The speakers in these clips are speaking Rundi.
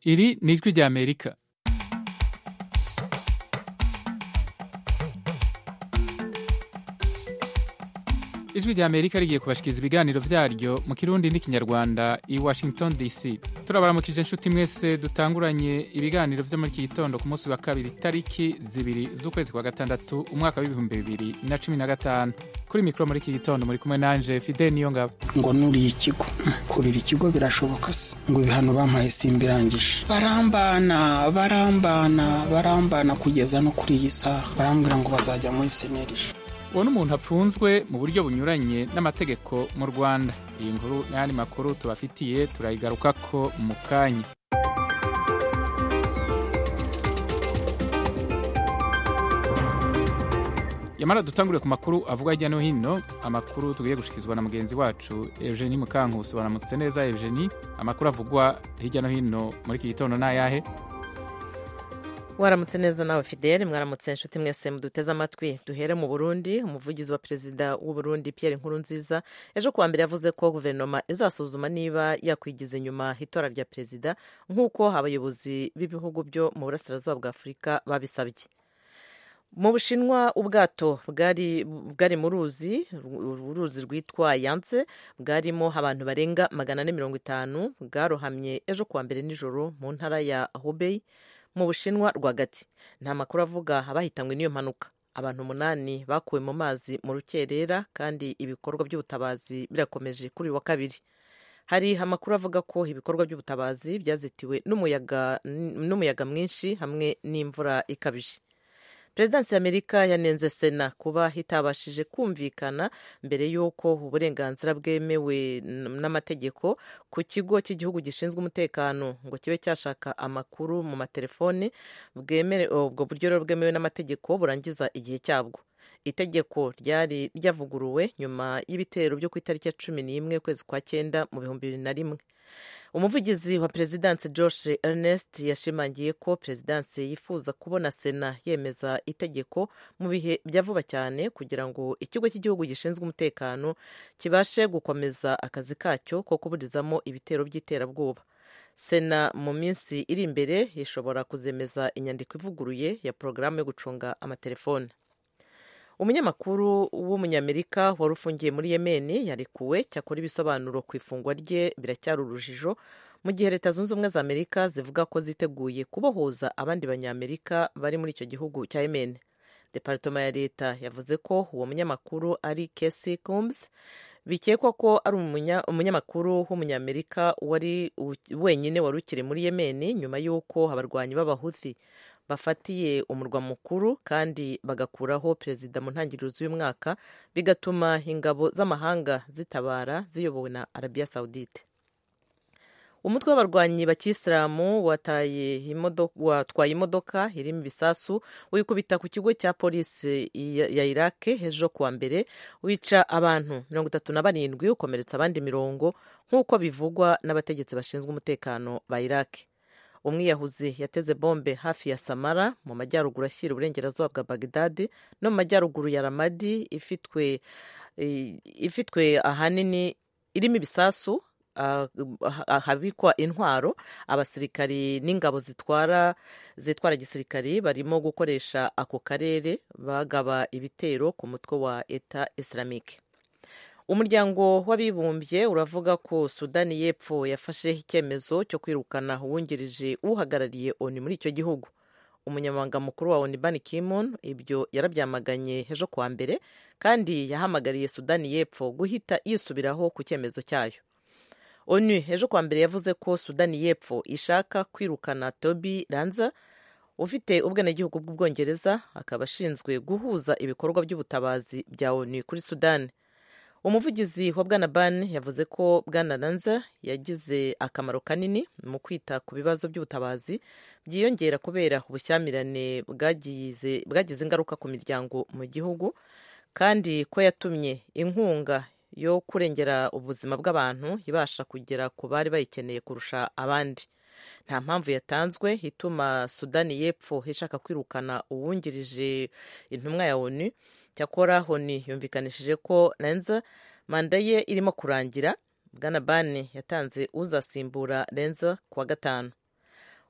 iri ni ijwi rya amerika ijwi rya amerika rigiye kubashikiriza ibiganiro vyaryo mu kirundi n'ikinyarwanda i washington dc turabaramukije inshuti mwese dutanguranye ibiganiro vyo muri iki gitondo ku munsi wa kabiri tariki zibiri z'ukwezi kwa gatandatu umwaka w'ibihumbi bibiri na cumi na gatanu kuri mikoro muri iki gitondo muri kumwe nanje fide niyo ngabo ngo nuriye ikigo kurira ikigo birashoboka se ngo ibihano bampaye simbirangije barambana barambana barambana kugeza no kuri iyi saha barambwira ngo bazajya muri senerije uwo ni umuntu apfunzwe mu buryo bunyuranye n'amategeko mu rwanda iyi nkuru n'ayandi makuru tubafitiye turayigarukako mu kanya yamara dutangure ku makuru avuga hirya no hino amakuru tugiye gushikizwa na mugenzi wacu eugenie mukankusi baramutse neza eugenie amakuru avugwa hirya no hino muri iki gitondo ni ayahe waramutse neza nawe fidele mwaramutse inshuti mwese muduteze amatwi duhere mu burundi umuvugizi wa perezida w'u Burundi Pierre Nkurunziza ejo kuwa mbere yavuze ko guverinoma izasuzuma niba yakwigiza inyuma itora rya perezida nk'uko abayobozi b'ibihugu byo mu burasirazuba bwa afurika babisabye mu bushinwa ubwato bwari bwari mu ruzi uruzi rwitwa yanse bwarimo abantu barenga magana ane mirongo itanu bwarohamye ejo kuwa mbere nijoro mu ntara ya hubei mu bushinwa rwagati nta makuru avuga abahitanywe n'iyo mpanuka abantu umunani bakuwe mu mazi mu rukerera kandi ibikorwa by'ubutabazi birakomeje kuri uyu wa kabiri hari amakuru avuga ko ibikorwa by'ubutabazi byazitiwe n'umuyaga mwinshi hamwe n'imvura ikabije perezidansi y'amerika yanenze sena kuba itabashije kumvikana mbere y'uko uburenganzira bwemewe n'amategeko ku kigo cy'igihugu gishinzwe umutekano ngo kibe cyashaka amakuru mu matelefone ubwo buryo rero bwemewe n'amategeko burangiza igihe cyabwo itegeko ryari ryavuguruwe nyuma y'ibitero byo ku itariki ya cumi n'imwe ukwezi kwa cyenda mu bihumbi bibiri na rimwe umuvugizi wa perezidansi george ernest yashimangiye ko perezidansi yifuza kubona sena yemeza itegeko mu bihe bya vuba cyane kugira ngo ikigo cy'igihugu gishinzwe umutekano kibashe gukomeza akazi kacyo ko kuburizamo ibitero by'iterabwoba sena mu minsi iri imbere ishobora kuzemeza inyandiko ivuguruye ya porogaramu yo gucunga amatelefone umunyamakuru w'umunyamerika wari ufungiye muri yemeni yarekuwe cyakora ibisobanuro ku ifungwa rye biracyari urujijo mu gihe leta zunze ubumwe za amerika zivuga ko ziteguye kubohoza abandi banyamerika bari muri icyo gihugu cya yemeni deparitoma ya leta yavuze ko uwo munyamakuru ari kesi combs bikekwa ko ari umunyamakuru w'umunyamerika wari wenyine wari ukiri muri yemeni nyuma y'uko abarwanyi b'abahuthi bafatiye umurwa mukuru kandi bagakuraho perezida mu ntangiriro z'uyu mwaka bigatuma ingabo z'amahanga zitabara ziyobowe na arabiya sawudite umutwe w'abarwanyi bakisilamu watwaye imodoka irimo ibisasu wikubita ku kigo cya polisi ya irake ejo kuwa mbere wica abantu mirongo itatu na barindwi ukomeretsa abandi mirongo nk'uko bivugwa n'abategetsi bashinzwe umutekano ba irake umwiyahuzi yateze bombe hafi ya samara mu majyaruguru ashyira uburengerazuba bwa bagdadi no mu majyaruguru ya ramadi ifitwe ifitwe ahanini irimo ibisasu ahabikwa intwaro abasirikari n'ingabo zitwara zitwara gisirikari barimo gukoresha ako karere bagaba ibitero ku mutwe wa eta islamique umuryango w'abibumbye uravuga ko sudani y'epfo yafashe icyemezo cyo kwirukana uwungirije uhagarariye oni muri icyo gihugu umunyamabanga mukuru wa oni bani kimon ibyo yarabyamaganye ejo kuwa mbere kandi yahamagariye sudani y'epfo guhita yisubiraho ku cyemezo cyayo onu ejo kuwa mbere yavuze ko sudani y'epfo ishaka kwirukana tobi ranza ufite ubwenegihugu bw'ubwongereza akaba ashinzwe guhuza ibikorwa by'ubutabazi bya onu kuri sudani umuvugizi wa bwana ban yavuze ko bwana nanza yagize akamaro kanini mu kwita ku bibazo by'ubutabazi byiyongera kubera ubushyamirane bwagize ingaruka ku miryango mu gihugu kandi ko yatumye inkunga yo kurengera ubuzima bw'abantu ibasha kugera ku bari bayikeneye kurusha abandi nta mpamvu yatanzwe ituma sudani y'epfo ishaka kwirukana uwungirije intumwa ya onu cyakora honi yumvikanishije ko renza manda ye irimo kurangira bwana bane yatanze uzasimbura renza ku wa gatanu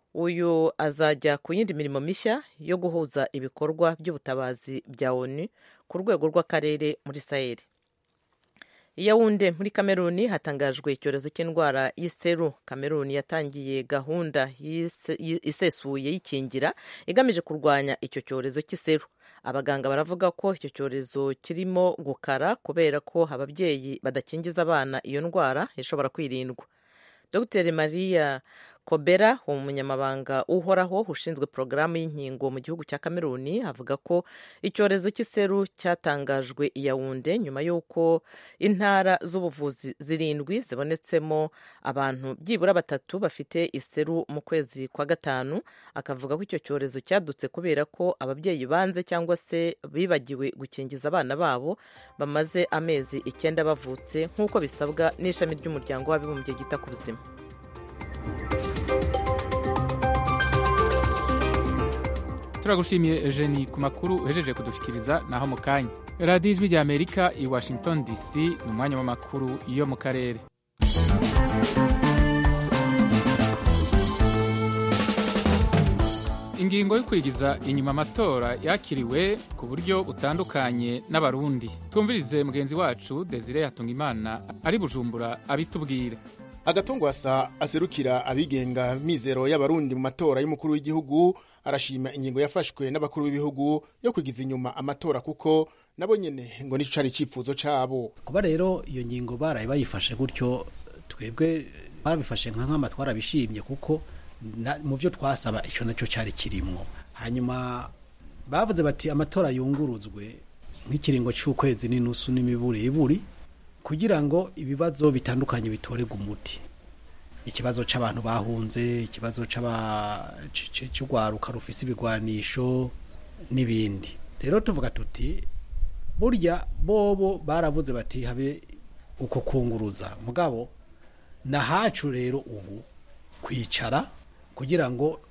uyu azajya ku yindi mirimo mishya yo guhuza ibikorwa by'ubutabazi bya onu ku rwego rw'akarere muri saheli Yawunde muri kameruni hatangajwe icyorezo cy'indwara y'iseru kameruni yatangiye gahunda isesuye y'ikingira igamije kurwanya icyo cyorezo cy'iseru abaganga baravuga ko icyo cyorezo kirimo gukara kubera ko ababyeyi badakingiza abana iyo ndwara ishobora kwirindwa dr maria kobera umunyamabanga uhoraho ushinzwe porogaramu y'inkingo mu gihugu cya kameruni avuga ko icyorezo cy'iseru cyatangajwe i yawunde nyuma y'uko intara z'ubuvuzi zirindwi zibonetsemo abantu byibura batatu bafite iseru mu kwezi kwa gatanu akavuga ko icyo cyorezo cyadutse kubera ko ababyeyi banze cyangwa se bibagiwe gukingiza abana babo bamaze amezi icyenda bavutse nk'uko bisabwa n'ishami ry'umuryango w'abibumbye ryita ku buzima turagushimiye eugenie ku makuru uhejeje kudushyikiriza naho mu kanya radiyo ijwi rya amerika i washington dc ni umwanya w'amakuru yo mu karere ingingo yo kwigiza inyuma amatora yakiriwe ku buryo butandukanye n'abarundi twumvirize mugenzi wacu desire hatungimana ari bujumbura abitubwire agatongwasa aserukira abigenga mizero y'abarundi mu matora y'umukuru w'igihugu arashima ingingo yafashwe n'abakuru b'ibihugu yo kwigiza inyuma amatora kuko nabo nyene ngo nico cari icifuzo cabo kuba rero iyo ngingo baraye bayifashe gutyo twebwe barabifashe nka nkama twarabishimye kuko mu byo twasaba ico nacyo cari kirimwo hanyuma bavuze bati amatora yunguruzwe nk'ikiringo c'ukwezi n'inusu n'imiburiburi kugira ngo ibibazo bitandukanye bitorerwe umuti ikibazo c'abantu bahunze ikibazo c'urwaruka rufise ibigwanisho n'ibindi rero tuvuga tuti burya bobo baravuze bati habe uko kunguruza mugabo nahacu rero ubu kwicara kugira ngo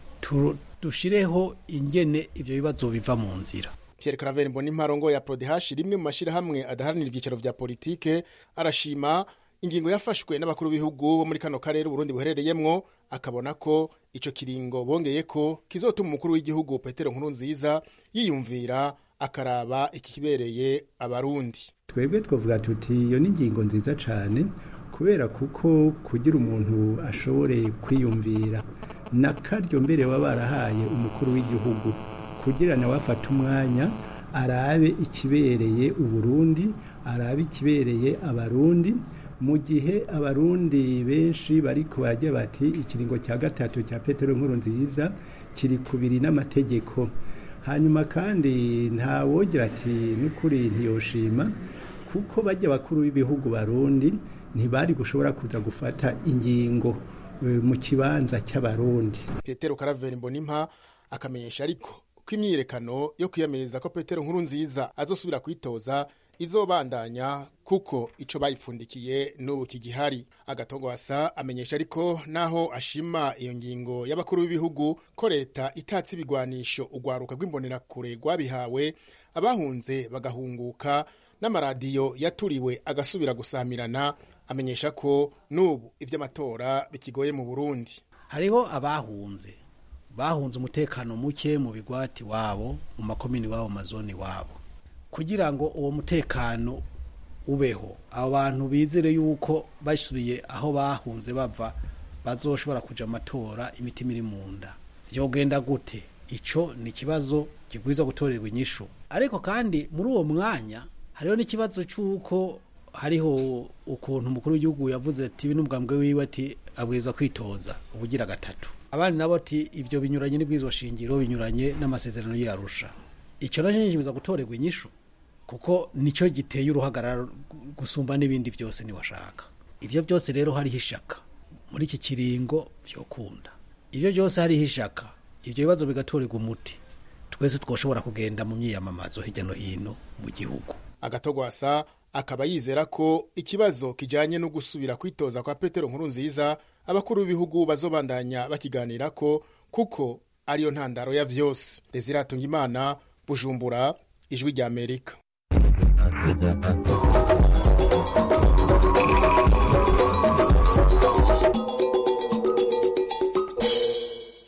dushireho ingene ivyo bibazo biva mu nzira Pierre Claver Mbonimparongo ya Prodehash rimwe mu mashirahamwe adaharanira ivyicaro vya politike arashima ingingo yafashwe n'abakuru b'ibihugu bo muri kano karere Burundi buherereyemwo akabona ko ico kiringo bongeye ko kizotuma umukuru w'igihugu Petero Nkurunziza yiyumvira akaraba ikibereye abarundi twebwe twavuga tuti iyo ni ingingo nziza cyane kubera kuko kugira umuntu ashobore kwiyumvira nakaryo mbere baba barahaye umukuru w'igihugu kugira nawe afate umwanya arabe ikibereye uburundi arabe ikibereye abarundi mu gihe abarundi benshi bari kubajya bati ikiringo cya gatatu cya petero nkuru nziza kiri kubiri n'amategeko hanyuma kandi ntawogira ati n'ukuri ntiyoshima kuko bajya bakuru b'ibihugu barundi ntibari gushobora kuza gufata ingingo mu kibanza cy'abarundi petero karaveri mbonimpa akamenyesha ariko ko imyiyerekano yo kwiyamiriza ko petero nkuru nziza azosubira kwitoza izobandanya kuko ico bayipfundikiye n'ubu kigihari agatongwasa amenyesha ariko naho ashima iyo ngingo y'abakuru b'ibihugu ko leta itatse ibigwanisho urwaruka rw'imbonerakure rwabihawe abahunze bagahunguka n'amaradiyo yaturiwe agasubira gusamirana amenyesha ko n'ubu ivy'amatora bikigoye mu burundi hariho abahunze bahunze umutekano muke mu bigwati wabo mu makomini wabo mazoni wabo kugira ngo uwo mutekano ubeho abo bantu bizere yuko basubiye aho bahunze bava bazoshobora kuja amatora imitima iri mu nda vyogenda gute ico ni ikibazo kigwiza gutorerwa inyishu ariko kandi muri uwo mwanya hariho n'ikibazo c'uko hariho ukuntu umukuru w'igihugu yavuze ati n'ubwambwe wiwe ati abwirizwa kwitoza ubugira gatatu abandi nabo ati ivyo binyuranye n'ibwirizwa shingiro binyuranye n'amasezerano y'arusha icyo nacyo nkikibuza gutorerwa inyishu kuko nicyo giteye uruhagarara gusumba n'ibindi byose niwashaka ibyo byose rero hariho ishaka muri iki kiringo vyokunda ibyo byose hariho ishaka ibyo bibazo bigatorerwa umuti twese twoshobora kugenda mu myiyamamazo hirya no hino mu gihugu agatogwasa akaba yizera ko ikibazo kijanye no gusubira kwitoza kwa petero nkuru nziza abakuru b'ibihugu bazobandanya bakiganira ko kuko ariyo ntandaro ya vyose desiratunga imana bujumbura ijwi rya amerika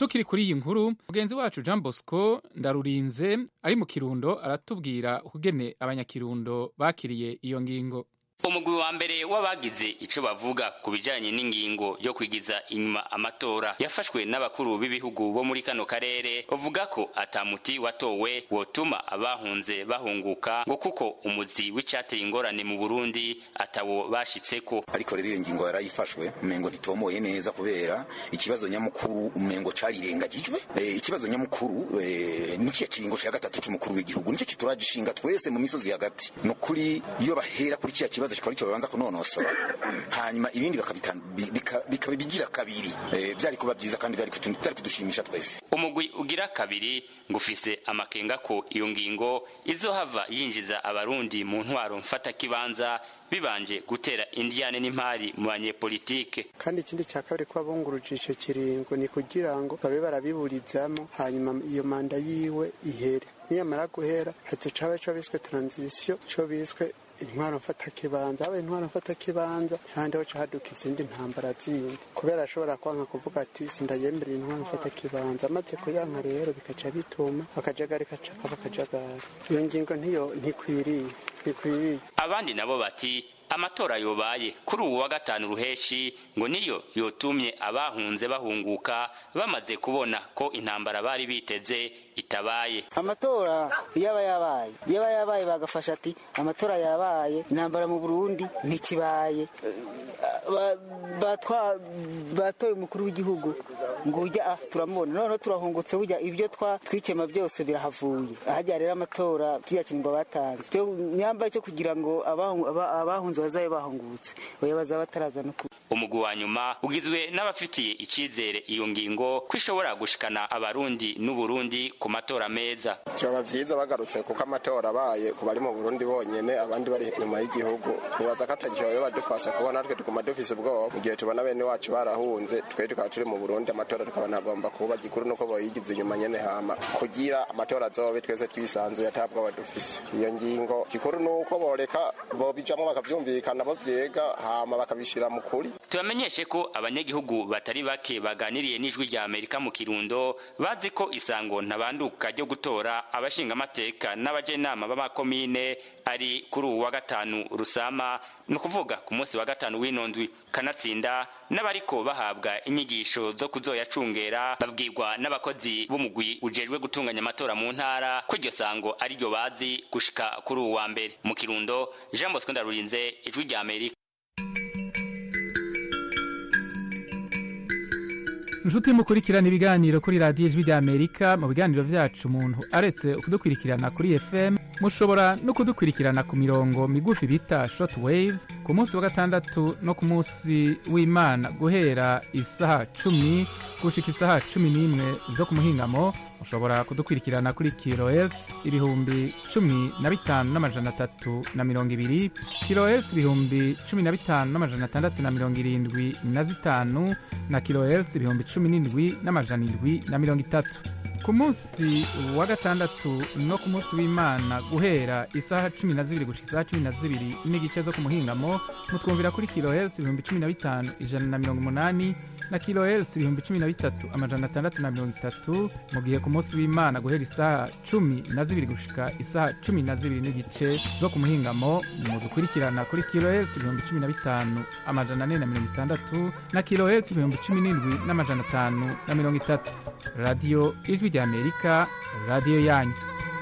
tukiri kuri iyi nkuru mugenzi wacu jean bosco ndarurinze ari mu kirundo aratubwira ukugene abanyakirundo bakiriye iyo ngingo umugwi wa mbere w'abagize ico bavuga ku bijanye n'ingingo yo kwigiza inyuma amatora yafashwe n'abakuru b'ibihugu bo muri kano karere bavuga ko atamuti watowe wotuma abahunze bahunguka ngo kuko umuzi w'icateye ingorane mu burundi atawo bashitseko ariko rero iyo ngingo yarayifashwe umengo ntitomoye neza kubera ikibazo nyamukuru umengo carirengagijwe e, ikibazo nyamukuru e, nikiya kiringo ca gatatu c'umukuru w'igihugu nico kituragishinga twese mu misozi hagati nukuri iyo bahera kuri kiya kibazo kikaba aricyo babanza kunonosora hanyuma ibindi bikabigira kabiri byari kuba byiza kandi byari kudushimisha twese umugwi ugira kabiri ngufise amakenga ko iyo ngingo izohava yinjiza abarundi mu ntwaro mfata kibanza bibanje gutera indiyane n'impari mu banyepolitike kandi ikindi cya kabiri ko abunguruje icyo kiringo ni kugira ngo babe barabiburizamo hanyuma iyo manda yiwe ihere niyamara guhera hazoca haba ico biswe transition ico biswe intwaro mfata kibanza aba intwaro mfata kibanza kandi ho haduka izindi ntambara zindi kubera ashobora kwanka kuvuga ati sindayemberera intwaro mfata kibanza amaze kuyanka rero bikaca bituma akajagari kacaka bakajagari iyo ngingo ntiyo ntikwiriye ntikwiriye abandi nabo bati amatora yobaye kuri ubu wa gatanu ruheshi ngo niyo yotumye abahunze bahunguka bamaze kubona ko intambara bari biteze itabaye amatora yaba yabaye yaba yabaye bagafasha ati amatora yabaye intambara mu burundi ntikibaye batoye umukuru w'igihugu ngo ujya turamubona noneho turahungutse burya ibyo twikema byose birahavuye ahajya rero amatora kiriya kiringo batanze nyambaye cyo kugira ngo abahunze bazabe bahungutse oya bazaba bataraza no umugwi wa nyuma ugizwe n'abafitiye icyizere iyo ngingo ko ishobora gushikana abarundi n'uburundi ku matora meza byaba byiza bagarutse kuko amatora abaye ku bari mu burundi bonyene abandi bari inyuma y'igihugu nibaza ko atagihoyo badufasha kuba natwe tuguma dufise ubwoba mu gihe tubona bene wacu barahunze twe tukaba turi mu burundi amatora tukaba nagomba kuba gikuru nuko boyigize inyuma nyene hama kugira amatora azobe twese twisanzuye atabwoba dufise iyo ngingo gikuru nuko boreka bobijamwo bakavyumvikana bo vyega hama bakabishira mu kuri tubamenyeshe ko abanyagihugu batari bake baganiriye n'ijwi rya amerika mu kirundo bazi ko isango ntabanduka ryo gutora abashingamateka n'abajenama b'amakomine ari kuri uwu wa gatanu rusama ni ukuvuga ku munsi wa gatanu w'inondwi kanatsinda n'abariko bahabwa inyigisho zo kuzoyacungera babwirwa n'abakozi b'umugwi ujejwe gutunganya amatora mu ntara ko iryo sango ariryo bazi gushika kuri uwu wa mbere mu kirundo jean bosco ndarurinze ijwi rya amerika inshuti mukurikirana ibiganiro kuri radiyo ijwi rya amerika mu biganiro byacu umuntu aretse kudukurikirana kuri fm mushobora no kudukurikirana ku mirongo migufi bita short waves ku munsi wa gatandatu no ku munsi w'imana guhera isaha cumi gushika isaha cumi n'imwe zo ku muhingamo mushobora kudukurikirana kuri kilohertz ibihumbi cumi na bitanu n'amajana atatu na mirongo ibiri kilohertz ibihumbi cumi na bitanu n'amajana atandatu na mirongo irindwi na zitanu na kilohertz ibihumbi cumi n'indwi n'amajana indwi na mirongo itatu ku munsi wa gatandatu no ku munsi w'imana guhera isaha cumi na zibiri gushika isaha cumi na zibiri n'igice zo ku muhingamo mutwumvira kuri kilohertz ibihumbi cumi na bitanu ijana na mirongo umunani na kilohertz ibihumbi cumi na bitatu amajana atandatu na mirongo itatu mu gihe ku munsi w'imana guhera isaha cumi na zibiri gushika isaha cumi na zibiri n'igice zo ku muhingamo mudukurikirana kuri kilohertz ibihumbi cumi na bitanu amajana ane na mirongo itandatu na kilohertz ibihumbi cumi n'indwi n'amajana atanu na mirongo itatu radiyo ijwi rya amerika radiyo yanyu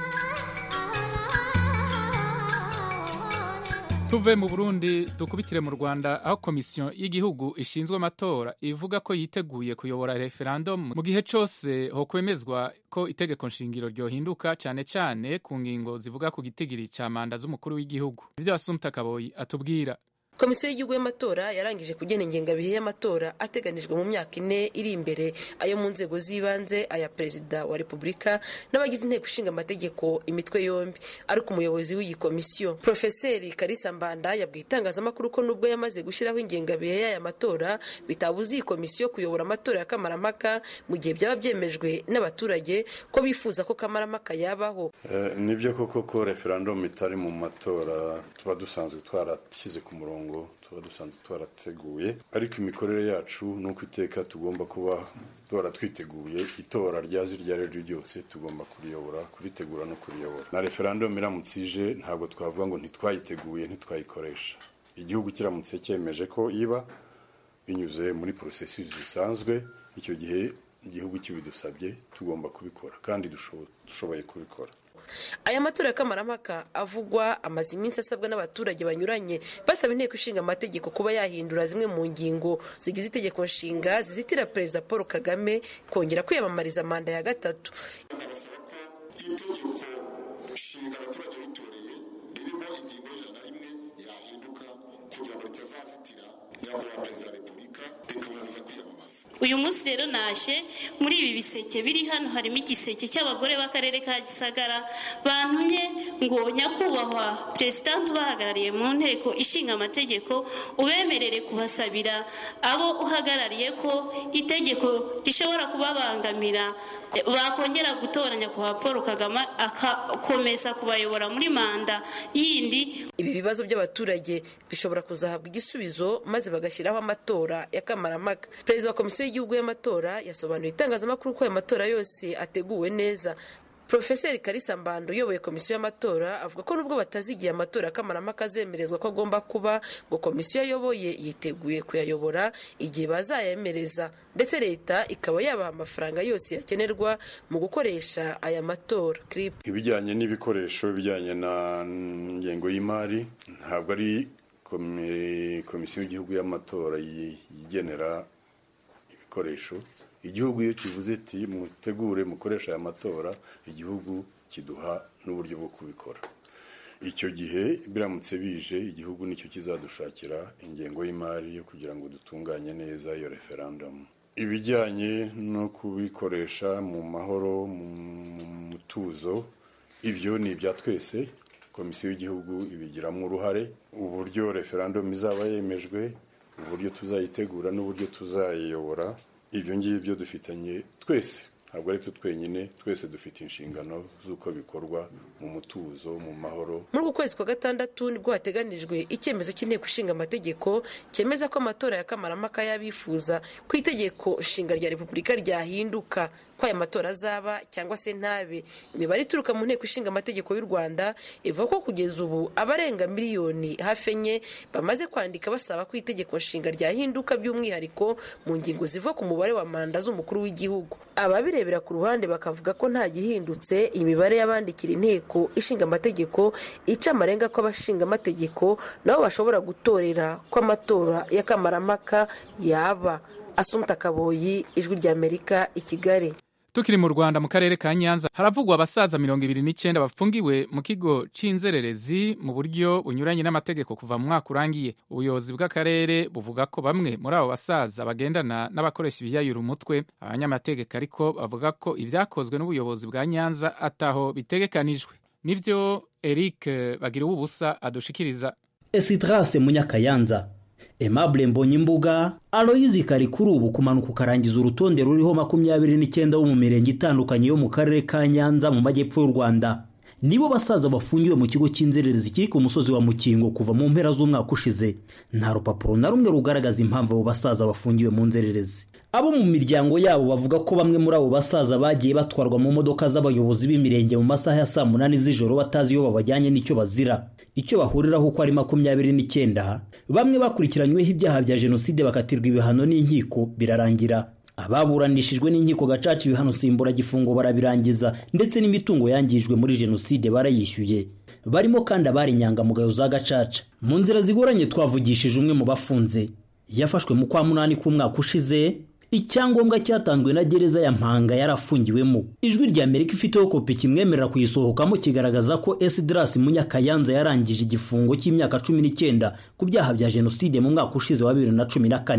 tuve mu burundi dukubitire mu rwanda aho komisiyo y'igihugu ishinzwe amatora ivuga ko yiteguye kuyobora referendum mu gihe cyose hokwemezwa ko itegeko nshingiro ryohinduka cyane cyane ku ngingo zivuga ku gitigiri cya manda z'umukuru w'igihugu ibyo asumta kaboyi atubwira komisiyo y'igihugu y'amatora yarangije kugena ingengabihe y'amatora ateganijwe mu myaka ine iri imbere ayo mu nzego z'ibanze aya perezida wa repubulika n'abagize inteko ishinga amategeko imitwe yombi ariko umuyobozi w'iyi komisiyo profeseri karisa mbanda yabwiye itangazamakuru ko nubwo yamaze gushyiraho ingengabihe y'aya matora bitabuza iyi komisiyo kuyobora amatora ya kamarampaka mu gihe byaba byemejwe n'abaturage ko bifuza ko kamarampaka yabaho nibyo koko ko referandumu itari mu matora tuba dusanzwe twarashyize ku murongo imirongo tuba dusanzwe twarateguye ariko imikorere yacu ni uko iteka tugomba kuba duhora twiteguye itora ryazi iryo ari ryo ryose tugomba kuriyobora kuritegura no kuriyobora na referandumu iramutse ije ntabwo twavuga ngo ntitwayiteguye ntitwayikoresha igihugu kiramutse cyemeje ko iba binyuze muri porosesi zisanzwe icyo gihe igihugu kibidusabye tugomba kubikora kandi dushoboye kubikora aya matora ya kamarampaka avugwa amaze iminsi asabwa n'abaturage banyuranye basaba inteko ishinga amategeko kuba yahindura zimwe mu ngingo zigize itegeko nshinga zizitira perezida paul kagame kongera kwiyamamariza manda ya gatatu nshinga abaturage bitoreye ririmo ingingo y'ijana na rimwe yahinduka kugira ngo ritazazitira nyakubahwa perezida wa repubulika rikamubuza kwiyamamaza uyu munsi rero naje muri ibi biseke biri hano harimo igiseke cy'abagore b'akarere ka gisagara bantumye ngo nyakubahwa perezidanti ubahagarariye mu nteko ishinga amategeko ubemerere kubasabira abo uhagarariye ko itegeko rishobora kubabangamira bakongera gutora nyakubahwa paul kagame agakomeza kubayobora muri manda yindi ibi bibazo by'abaturage bishobora kuzahabwa igisubizo maze bagashyiraho amatora ya kamarampaka perezida wa komisiyo y'igihugu y'amatora yasobanuye itangazamakuru ko aya matora yose ateguwe neza porofeseri karisa mbando uyoboye komisiyo y'amatora avuga ko nubwo batazi igihe amatora ya kamarampaka azemerezwa ko agomba kuba ngo komisiyo ayoboye yiteguye kuyayobora igihe bazayemereza ndetse leta ikaba yabaha amafaranga yose yakenerwa mu gukoresha aya matora ibijyanye n'ibikoresho bijyanye na ngengo y'imari ntabwo ari komisiyo y'igihugu y'amatora yigenera ibikoresho igihugu iyo kivuze ati mutegure mukoresha aya matora igihugu kiduha n'uburyo bwo kubikora icyo gihe biramutse bije igihugu nicyo kizadushakira ingengo y'imari yo kugira ngo dutunganye neza iyo referandumu ibijyanye no kubikoresha mu mahoro mu mutuzo ibyo ni ibya twese komisiyo y'igihugu ibigiramo uruhare uburyo referandumu izaba yemejwe uburyo tuzayitegura n'uburyo tuzayiyobora ibyo ngibyo dufitanye twese ntabwo ari twe twenyine twese dufite inshingano z'uko bikorwa mu mutuzo mu mahoro muri uku kwezi kwa gatandatu nibwo hateganijwe icyemezo cy'inteko ishinga amategeko cyemeza ko amatora ya kamarampaka y'abifuza ku itegeko nshinga rya repubulika ryahinduka ko aya matora azaba cyangwa se ntabe imibare ituruka mu nteko ishinga amategeko y'u rwanda ivuga ko kugeza ubu abarenga miliyoni hafi enye bamaze kwandika basaba ko itegeko nshinga ryahinduka by'umwihariko mu ngingo ziva ku mubare wa manda z'umukuru w'igihugu ababirebera ku ruhande bakavuga ko nta gihindutse imibare y'abandikira inteko ishinga amategeko ica amarenga ko abashinga amategeko nabo bashobora gutorera ko amatora y'akamaramaka yaba asumta kaboyi ijwi ry'amerika i kigali tukiri mu rwanda mu karere ka nyanza haravugwa abasaza mirongo ibiri n'icyenda bafungiwe mu kigo cy'inzererezi mu buryo bunyuranye n'amategeko kuva mu mwaka urangiye ubuyobozi bw'akarere buvuga ko bamwe muri abo basaza bagendana n'abakoresha ibiyayura umutwe abanyamategeko ariko bavuga ko ibyakozwe n'ubuyobozi bwa nyanza ataho bitegekanijwe nibyo eric bagira ubusa adushikiriza esitrase munyakayanza Aimable Mbonyimbuga Aloyizi kari kuri ubu kumanuka ukarangiza urutonde ruriho makumyabiri n'icyenda bo mu mirenge itandukanye yo mu karere ka Nyanza mu majyepfo y'u Rwanda nibo basaza bafungiwe mu kigo cy'inzererezi kiri ku musozi wa Mukingo kuva mu mpera z'umwaka ushize nta rupapuro na rumwe rugaragaza impamvu abo basaza bafungiwe mu nzererezi abo mu miryango yabo bavuga ko bamwe muri abo basaza bagiye batwarwa mu modoka z'abayobozi b'imirenge mu masaha ya saa munani z'ijoro batazi iyo babajyanye n'icyo bazira icyo bahuriraho uko ari makumyabiri n'icyenda bamwe bakurikiranyweho ibyaha bya jenoside bakatirwa ibihano n'inkiko birarangira ababuranishijwe n'inkiko gacaca ibihano simburagifungo barabirangiza ndetse n'imitungo yangijwe muri jenoside barayishyuye barimo kandi abari inyangamugayo za gacaca mu nzira zigoranye twavugishije umwe mu bafunze yafashwe mu kwa munani k'umwaka ushize icyangombwa cyatanzwe na gereza ya mpanga yarafungiwemo ijwi rya amerika ifiteho kopi kimwemerera kuyisohokamo kigaragaza ko esidirasi munyakayanza yarangije igifungo cy'imyaka cumi n'icyenda ku byaha bya jenoside mu mwaka ushize wa bibiri na cumi na kane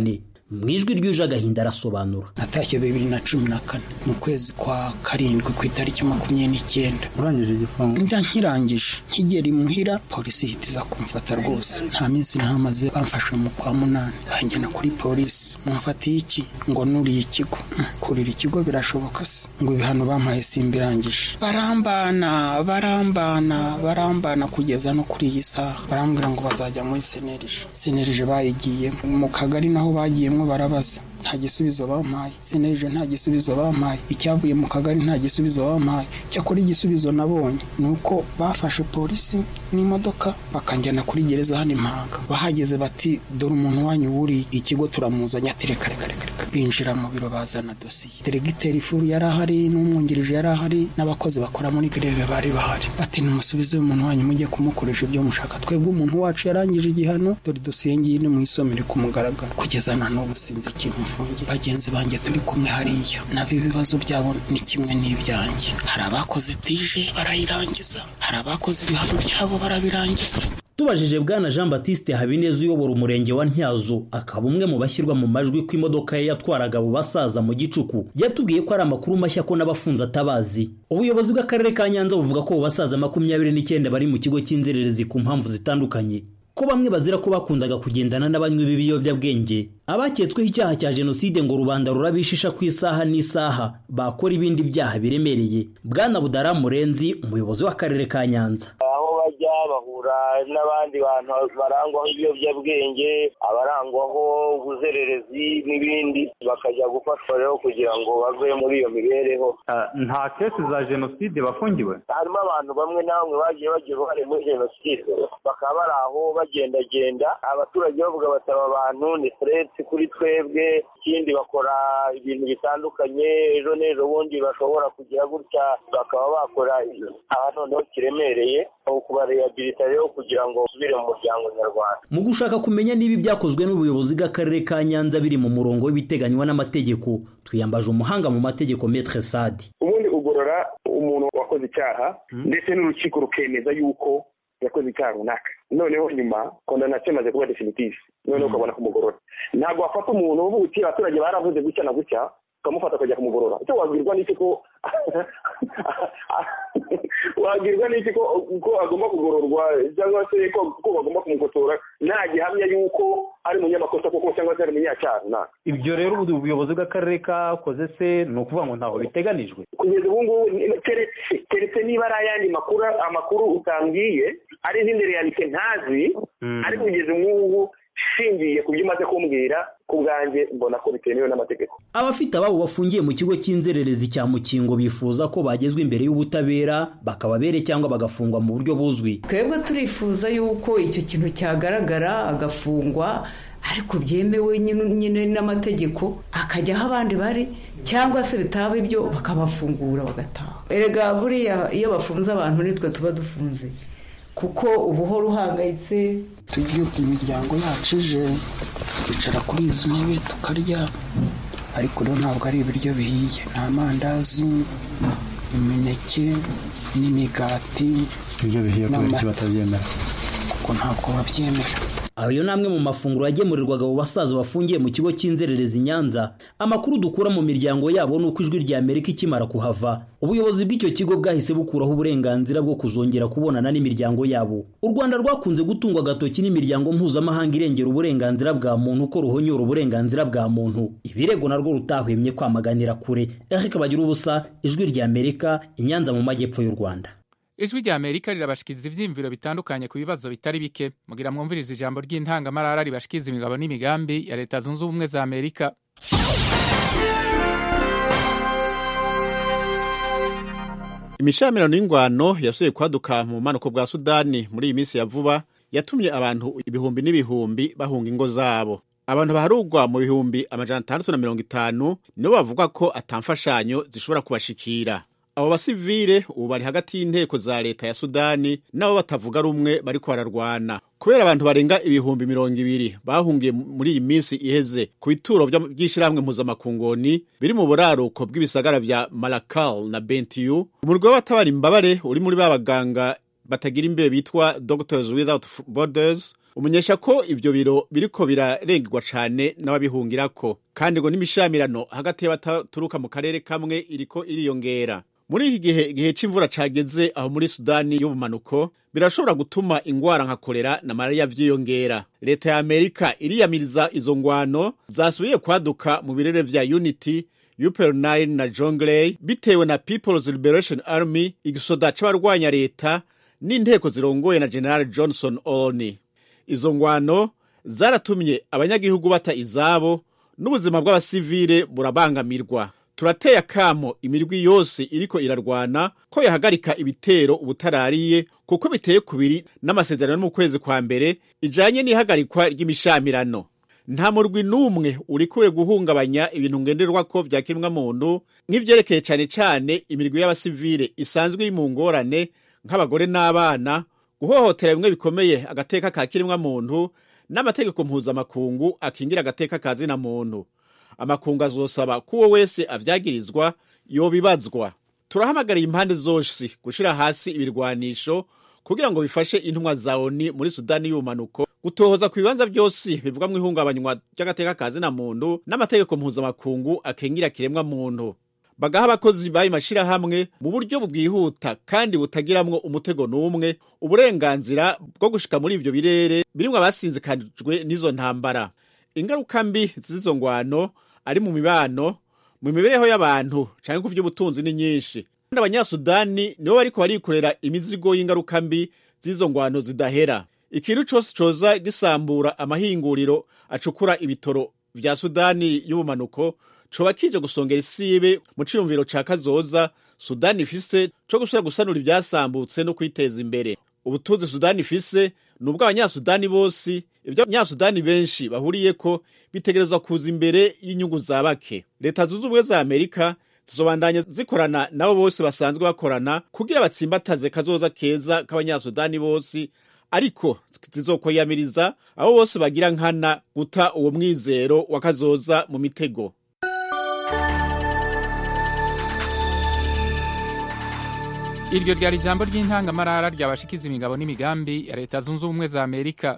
mu ijwi ryuje agahinda arasobanura natashye bibiri na cumi na kane mu kwezi kwa karindwi ku itariki makumyabiri n'icyenda urangije igifungo njya nkirangije nkigera imuhira polisi ihita iza kumfata rwose nta minsi ntamaze bamfashe mu kwa munani banjyana kuri polisi mumfatiye iki ngo nuriye ikigo kurira ikigo birashoboka se ngo ibihano bampaye simbirangije barambana barambana barambana kugeza no kuri iyi saha barambwira ngo bazajya muri senerije senerije bayigiye mu kagari naho bagiyemo barabaza nta gisubizo bampaye senerije nta gisubizo bampaye icyavuye mu kagari nta gisubizo bampaye cyakora igisubizo nabonye ni uko bafashe polisi n'imodoka bakanjyana kuri gereza hano impanga bahageze bati dore umuntu wanyu wuriye ikigo turamuzanye ati reka reka reka reka binjira mu biro bazana dosiye deregiteri furu yari ahari n'umwungirije yari ahari n'abakozi bakora muri greve bari bahari bati nimusubize umuntu wanyu mujye kumukoresha ibyo mushaka twebwe umuntu wacu yarangije igihano dore dosiye ngiyi ni mu isomero ku mugaragaro kugeza na n'ubu sinzi ikintu mfungiye bagenzi banjye turi kumwe hariya nabo ibibazo byabo ni kimwe n'ibyanjye hari abakoze tije barayirangiza hari abakoze ibihano byabo barabirangiza tubajije bwana jean batiste habineza uyobora umurenge wa ntyazo akaba umwe mu bashyirwa mu majwi ko imodoka ye yatwaraga abo basaza mu gicuku yatubwiye ko ari amakuru mashya ko n'abafunze atabazi ubuyobozi bw'akarere ka nyanza buvuga ko abo basaza makumyabiri n'icyenda bari mu kigo cy'inzererezi ku mpamvu zitandukanye ko bamwe bazira ko bakundaga kugendana n'abanywi b'ibiyobyabwenge abaketsweho icyaha cya jenoside ngo rubanda rurabishisha ku isaha n'isaha bakora ibindi byaha biremereye bwana budara murenzi umuyobozi w'akarere ka nyanza aho bajya bahura n'abandi bantu barangwaho ibiyobyabwenge abarangwaho ubuzererezi n'ibindi bakajya gufashwa rero kugira ngo bave muri iyo mibereho nta kesi za jenoside bafungiwe harimo abantu bamwe na bamwe bagiye bagira uruhare muri jenoside bakaba bari aho bagendagenda abaturage bavuga basaba abantu ni furetse kuri twebwe ikindi bakora ibintu bitandukanye ejo n'ejo bundi bashobora kugira gutya bakaba bakora aha noneho kiremereye kubarehabilita rero kugira ngo basubire mu muryango nyarwanda mu gushaka kumenya niba ibyakozwe n'ubuyobozi bw'akarere ka nyanza biri mu murongo w'ibiteganywa n'amategeko twiyambaje umuhanga mu mategeko metre sadi ubundi ugorora umuntu wakoze icyaha ndetse n'urukiko rukemeza yuko yakoze icyaha runaka noneho nyuma kondanasiyo imaze kuba definitive noneho ukabona kumugorora ntabwo wafata umuntu uvuga uti abaturage baravuze gutya na gutya ukamufata ukajya kumugorora icyo wabwirwa n'iki ko wabwirwa n'iki ko ko agomba kugororwa cyangwa se ko bagomba kumukotora nta gihamya y'uko ari umunyamakosa koko cyangwa se ari umunyacyaha runaka ibyo rero ubuyobozi bw'akarere kakoze se ni ukuvuga ngo ntaho biteganijwe kugeza ubu ngubu keretse keretse niba ari ayandi makuru amakuru utambwiye ari izindi realite ntazi ariko kugeza ubu ngubu shingiye ku byo umaze kumbwira ku bwanjye mbona ko bitemewe n'amategeko abafite ababo bafungiye mu kigo cy'inzererezi cya mukingo bifuza ko bagezwa imbere y'ubutabera bakababere cyangwa bagafungwa mu buryo buzwi twebwe turifuza yuko icyo kintu cyagaragara agafungwa ariko byemewe nyine n'amategeko akajya aho abandi bari cyangwa se bitaba ibyo bakabafungura bagataha erega buriya iyo bafunze abantu nitwe tuba dufunze kuko uba uhora uhangayitse tubyuka imiryango yacu ije tukicara kuri izi ntebe tukarya ariko rero ntabwo ari ibiryo bihiye ni amandazi imineke n'imigati ibyo bihiye kubera iki batabyemera kuko ntabwo babyemera ayo ni amwe mu mafunguro yagemurirwaga abo basaza bafungiye mu kigo cy'inzererezi nyanza amakuru dukura mu miryango yabo ni uko ijwi rya amerika ikimara kuhava ubuyobozi bw'icyo kigo bwahise bukuraho uburenganzira bwo kuzongera kubonana n'imiryango yabo u rwanda rwakunze gutungwa agatoki n'imiryango mpuzamahanga irengera uburenganzira bwa muntu ko ruhonyora uburenganzira bwa muntu ibirego narwo rutahwemye kwamaganira kure eric bagira ubusa ijwi rya amerika inyanza mu majyepfo y'u rwanda ijwi rya amerika rirabashikiriza ibyiyumviro bitandukanye ku bibazo bitari bike mugira mwumviriza ijambo ry'intangamarara ribashikiriza imigabo n'imigambi ya leta zunze ubumwe za amerika imishamirano y'ingwano yasubiye kwaduka mu bumanuko bwa sudani muri iyi minsi ya vuba yatumye abantu ibihumbi n'ibihumbi bahunga ingo zabo abantu baharugwa mu bihumbi amajana atandatu na mirongo itanu nibo bavuga ko atamfashanyo zishobora kubashikira abo basivile ubu bari hagati y'inteko za leta ya sudani nabo batavuga rumwe bariko bararwana kubera abantu barenga ibihumbi mirongo ibiri bahungiye muri iyi minsi iheze ku bituro by'ishyirahamwe mpuzamakungoni biri mu buraruko bw'ibisagara vya malakal na bentiu umurwi w'abatabara imbabare uri muri ba baganga batagira imbehe bitwa doctors without borders umenyesha ko ivyo biro biriko birarengerwa cane n'ababihungirako kandi ngo n'imishamirano hagati y'abaturuka mu karere kamwe iriko iriyongera muri iki gihe igihe c'imvura cageze aho muri sudani y'ubumanuko birashobora gutuma ingwara nka kolera na malariya vyiyongera leta ya amerika iriyamiriza izo ngwano zasubiye kwaduka mu birere vya unity upel 9 na jongley bitewe na people's liberation army igisoda c'abarwanya leta n'inteko zirongoye na general johnson olney izo ngwano zaratumye abanyagihugu bata izabo n'ubuzima bw'abasivile burabangamirwa turateye akamo imirwi yose iriko irarwana ko yahagarika ibitero ubutarariye kuko biteye kubiri n'amasezerano yo mu kwezi kwa mbere ijanye n'ihagarikwa ry'imishamirano nta murwi n'umwe urikuwe guhungabanya ibintu ngenderwako vya kiremwamuntu nk'ivyerekeye cane cane imirwi y'abasivile isanzwe iri mu ngorane nk'abagore n'abana guhohotera bimwe bikomeye agateka ka kiremwamuntu n'amategeko mpuzamakungu akingira agateka ka zina muntu amakungu azosaba ko uwo wese avyagirizwa yobibazwa turahamagariye impande zose gushira hasi ibirwanisho kugira ngo bifashe intumwa za oni muri sudani y'ubumanuko gutohoza ku bibanza byose bivuga mu ihungabanywa ry'agateka ka zina muntu n'amategeko mpuzamakungu akengira kiremwa muntu bagaha abakozi bayo mashirahamwe mu buryo bwihuta kandi butagiramwo umutego n'umwe uburenganzira bwo gushika muri ivyo birere birimwo abasinzikanijwe n'izo ntambara ingaruka mbi z'izo ngwano ari mu mibano mu mibereho y'abantu canke ku vy'ubutunzi ni nyinshi kandi abanyasudani nibo bariko barikorera imizigo y'ingaruka mbi z'izo ngwano zidahera ikintu cose coza gisambura amahinguriro acukura ibitoro vya sudani y'ubumanuko coba kije gusongera isibe mu ciyumviro ca kazoza sudani ifise co gusubira gusanura ivyasambutse no kwiteza imbere ubutunzi sudani ifise ni ubw'abanyasudani bose ibyo abanyasudani benshi bahuriyeko bitegerezwa kuza imbere y'inyungu za bake leta zunze ubumwe za amerika zizobandanya zikorana nabo bose basanzwe bakorana kugira batsimbataze kazoza keza k'abanyasudani bose ariko zizokwiyamiriza abo bose bagira nkana guta uwo mwizero wa kazoza mu mitego iryo ryari ijambo ry'intangamarara ryabashikiza imigabo n'imigambi ya leta zunze ubumwe za amerika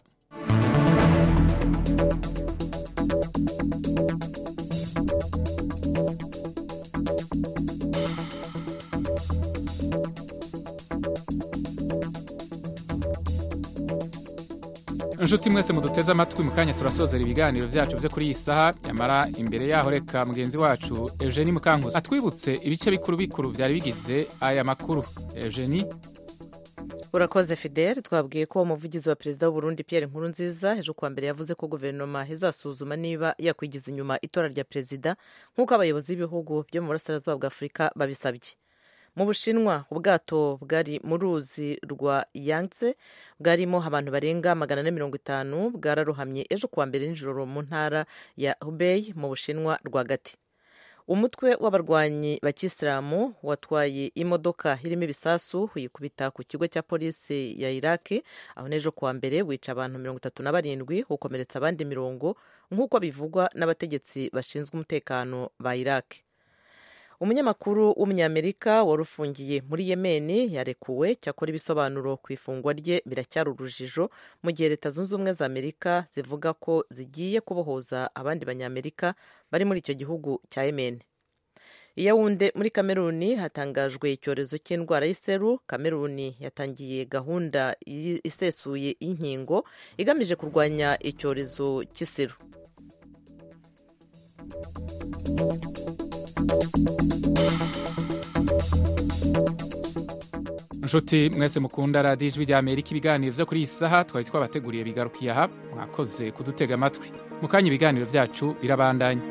inshuti mwese muduteze amatwi mu kanya turasozera ibiganiro byacu byo kuri iyi saha nyamara imbere yaho reka mugenzi wacu eugenie mukankuzi atwibutse ibice bikuru bikuru byari bigize aya makuru eugenie urakoze fidel twabwiye ko umuvugizi wa perezida w'uburundi pierre nkurunziza ejo kuwa mbere yavuze ko guverinoma izasuzuma niba yakwigiza inyuma itora rya perezida nk'uko abayobozi b'ibihugu byo mu burasirazuba bwa afurika babisabye mu bushinwa ubwato bwari mu ruzi rwa yangtze bwarimo abantu barenga magana ane mirongo itanu bwararohamye ejo kuwa mbere nijoro mu ntara ya hubei mu bushinwa rwagati umutwe w'abarwanyi bakisilamu watwaye imodoka irimo ibisasu uyikubita ku kigo cya polisi ya iraki aho n'ejo kuwa mbere wica abantu mirongo itatu na barindwi ukomeretsa abandi mirongo nk'uko bivugwa n'abategetsi bashinzwe umutekano ba iraki umunyamakuru w'umunyamerika wari ufungiye muri yemeni yarekuwe cyakora ibisobanuro ku ifungwa rye biracyari urujijo mu gihe leta zunze ubumwe za amerika zivuga ko zigiye kubohoza abandi banyamerika bari muri icyo gihugu cya yemeni iyawunde muri kameruni hatangajwe icyorezo cy'indwara y'iseru kameruni yatangiye gahunda isesuye y'inkingo igamije kurwanya icyorezo cy'iseru inshuti mwese mukunda radiyo ijwi rya amerika ibiganiro byo kuri iyi saha twari twabateguriye bigarukiye aha mwakoze kudutega amatwi mu kanya ibiganiro byacu birabandanya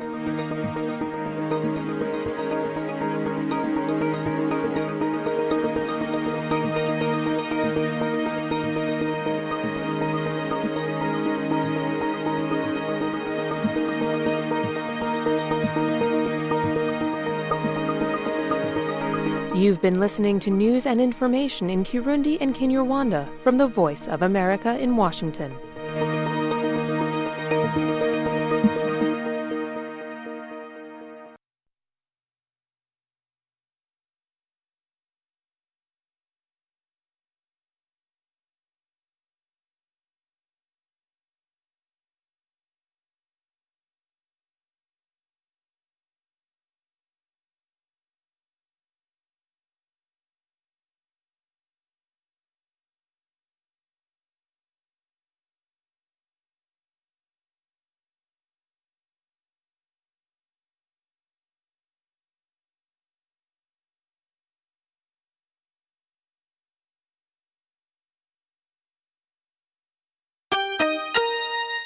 You've been listening to news and information in Kirundi and Kinyarwanda from the Voice of America in Washington.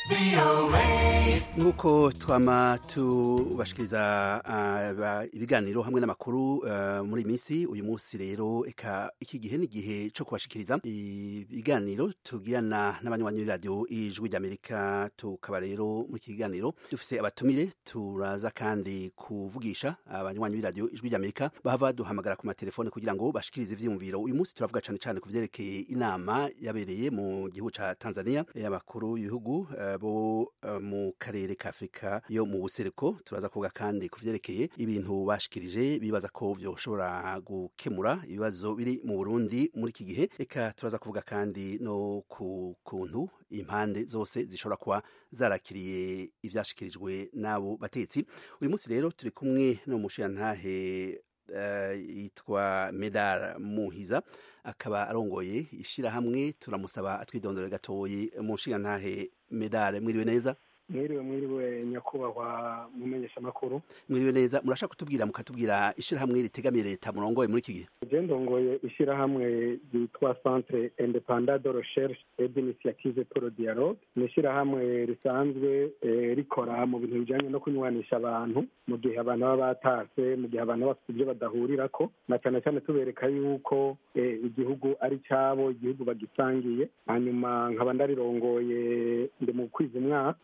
nk'uko twama tubashikiriza uh, ibiganiro hamwe n'amakuru uh, muri iyi minsi uyu munsi rero eka iki gihe ni igihe cyo kubashikiriza ibiganiro tugirana n'abanywanyi b'iradiyo ijwi ry'amerika tukaba rero muri iki kiganiro dufise abatumire turaza kandi kuvugisha abanywanyi b'iradiyo ijwi ry'amerika bahava duhamagara ku matelefone kugira ngo bashikirize ivyiyumviro uyu munsi turavuga cane cane ku vyerekeye inama yabereye mu gihugu ca tanzania y'abakuru y'ibihugu uh, bo uh, mu karere ka afurika yo mu buseruko turaza kuvuga kandi ku vyerekeye ibintu bashikirije bibaza ko vyoshobora gukemura ibibazo biri mu burundi muri iki gihe reka turaza kuvuga kandi no ku kuntu impande zose zishobora kuba zarakiriye ivyashikirijwe n'abo batetsi uyu munsi rero turi kumwe no mushiyantahe uh, yitwa medar muhiza akaba arongoye ishirahamwe turamusaba atwidondore gatoyi mushiyantahe medar mwiriwe neza mwiriwe mwiriwe nyakubahwa mumenyesha makuru mwiriwe neza murashaka kutubwira mukatubwira ishirahamwe ritegamiye leta murongoye muri iki gihe je ndongoye ishirahamwe ryitwa centre independant de recherche et d'initiative pour le dialogue ni ishirahamwe risanzwe eh, rikora mu bintu bijanye no kunywanisha abantu mu gihe abantu baba batase mu gihe abantu bafite ibyo badahurirako na cyane cyane tubereka yuko eh, igihugu ari cabo igihugu bagisangiye hanyuma nkaba ndarirongoye ndi mu kwiza umwaka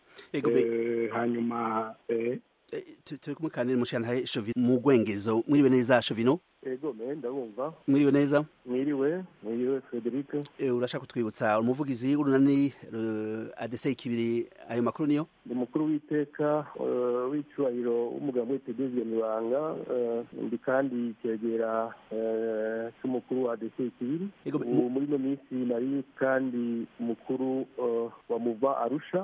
hanyuma turi kumwe kandi n'umushyirantare shovino mu rwengezo mwiriwe neza shovino ego me ndabumva mwiriwe neza mwiriwe mwiriwe frederic urashaka kutwibutsa umuvugizi w'urunani adese ikibiri ayo makuru niyo ni umukuru w'iteka w'icyubahiro w'umugabo witedezwe mibanga ndi kandi icyegera cy'umukuru wa adese ikibiri muri ino minsi nari kandi umukuru wa muva arusha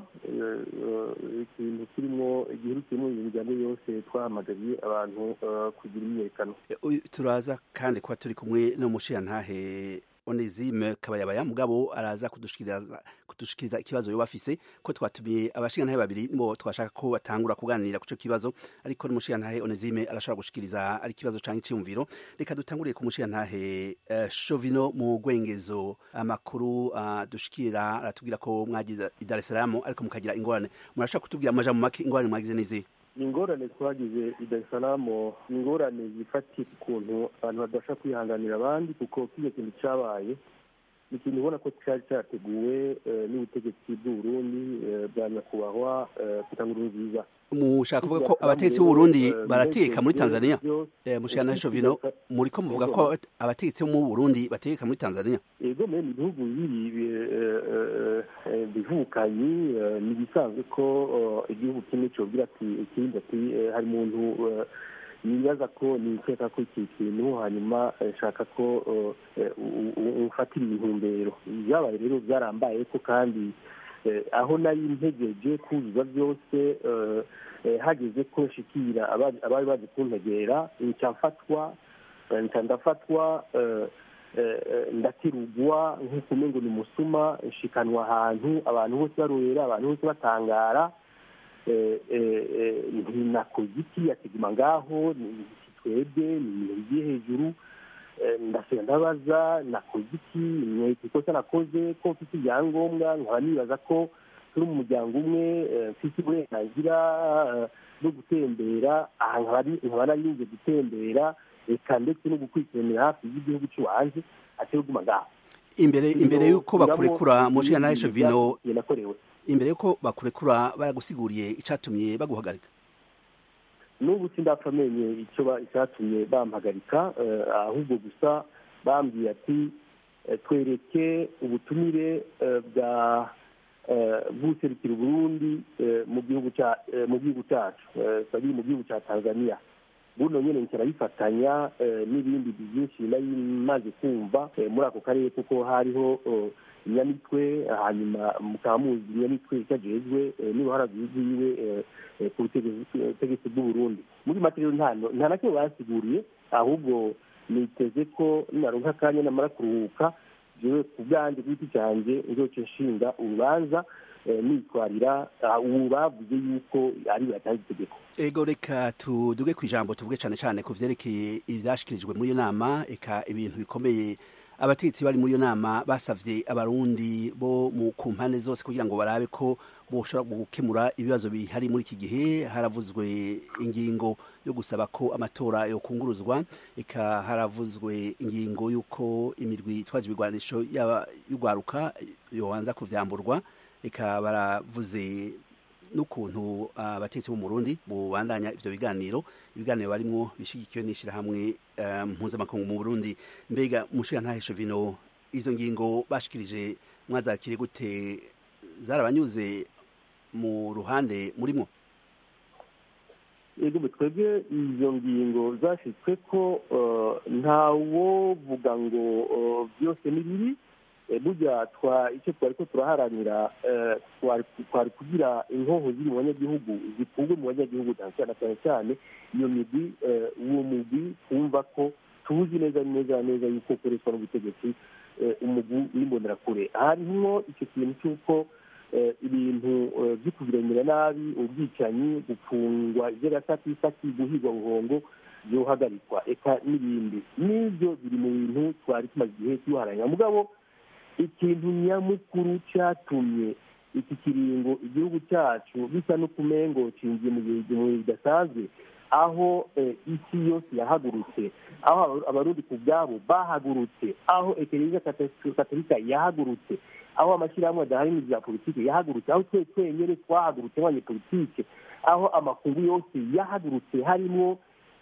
ikintu kirimo igihugu kirimo imiryango yose twahamagariye abantu kugira imyiyerekano turaza kandi kuba turi kumwe n'umushiyantahe onezime kabayabaya mugabo araza kudushikiriza kudushikiriza ikibazo yo bafise ko twatumiye abashingantahe babiri nibo twashaka ko batangura kuganira kuco kibazo ariko n'umushingantahe onezime arashobora gushikiriza ari kibazo canke iciyumviro reka dutanguriye ku mushingantahe uh, shovino mu rwengezo amakuru uh, dushikira aratubwira ko mwagize i Dar es Salaam ariko mukagira ingorane murashaka kutubwira amajambo make ingorane mwagize n'izihe ingorane twagize i Dar es Salaam ingorane zifatiye ku kuntu abantu badasha kwihanganira abandi kuko kiriya kintu cyabaye ni ikintu ubona ko cyari cyateguwe n'ubutegetsi bw'uburundi bwa nyakubahwa kutanga nziza mushaka kuvuga ko abategetsi b'uburundi barateka muri tanzania mushana shovino muri ko muvuga ko abategetsi bo mu burundi bategeka muri tanzania ego me ni ibihugu bibiri bivukanye ni ibisanzwe ko igihugu kimwe cyobwira ati ikindi ati hari umuntu nibaza ko nikeka ko iki kintu hanyuma nshaka ko ufatira intumbero byabaye rero byarambaye ko kandi aho nari ntegereje kuzuza byose hageze ko nshikira abari baje kuntegera nca mfatwa nca ndafatwa ndakirugwa nk'uko umengo ni umusuma nshikanwa ahantu abantu bose barorera abantu bose batangara ntinakoze iki yateguma ngaho twebwe ni ibintu bigiye hejuru ndasubira ndabaza nakoze iki mwete ikosa nakoze ko mfite ibyangombwa nkaba nibaza ko turi mu muryango umwe mfite uburenganzira bwo gutembera aha nkaba narinze gutembera reka ndetse no gukurikiranira hafi y'igihugu cy'iwanjye atari kuguma ngaho imbere imbere y'uko bakurekura mu nshinga nawe vino imbere y'uko bakurekura baragusiguriye icyatumye baguhagarika n'ubu sindapfa amenye icyo icyatumye bampagarika ahubwo gusa bambwiye ati twereke ubutumire bwa bw'userukira uburundi mu gihugu cyacu bari mu gihugu cya tanzania buno nyine nkirabifatanya n'ibindi byinshi nari maze kumva muri ako karere kuko hariho inyamitwe hanyuma mukaba muzi inyamitwe itajejwe n'uruhara rwiwe ku butegetsi bw'uburundi muri make rero nta na kimwe basiguriye ahubwo niteze ko naronka akanya namara kuruhuka jewe ku bwanjye ku giti cyanjye nzoce nshinga urubanza nitwarira ubu bavuze yuko ari batanze itegeko ego reka tuduge ku ijambo tuvuge cyane cyane ku vyerekeye ivyashikirijwe muri iyo nama eka ibintu bikomeye abategetsi bari muri iyo nama basavye abarundi bo mu ku mpande zose kugira ngo barabe ko boshobora gukemura ibibazo bihari muri iki gihe haravuzwe ingingo yo gusaba ko amatora yokunguruzwa eka haravuzwe ingingo y'uko imirwi itwaje ibigwanisho y'urwaruka yobanza kuvyamburwa eka baravuze n'ukuntu abatetsi bo mu Burundi bubandanya ivyo biganiro ibiganiro barimwo bishigikiwe n'ishirahamwe mpuzamakungu mu Burundi mbega mushiga ntahesho vino izo ngingo bashikirije mwazakire gute zarabanyuze mu ruhande murimo yego twebwe izo ngingo zashitswe ko ntawovuga ngo byose ni bibi burya icyo twari ko turaharanira twari kugira inkoho ziri mu banyagihugu zikurwe mu banyagihugu cyane cyane cyane iyo migwi uwo mugwi twumva ko tuzi neza neza neza yuko ukoreshwa n'ubutegetsi umugwi w'imbonerakure harimo icyo kintu cy'uko ibintu byo kubiramira nabi ubwicanyi gufungwa iby'agasakisaki guhigwa buhongo byohagarikwa eka n'ibindi n'ibyo biri mu bintu twari tumaze igihe tuharanira mugabo ikintu nyamukuru cyatumye iki kiringo igihugu cyacu bisa n'ukumengo cinjiye mu bihe bidasanzwe aho isi yose yahagurutse aho abarundi ku bwabo bahagurutse aho ekereziya katolika yahagurutse aho amashyirahamwe adaharanira ibya politiki yahagurutse aho twe twenyine twahagurutse nk'abanyepolitike aho amakungu yose yahagurutse harimo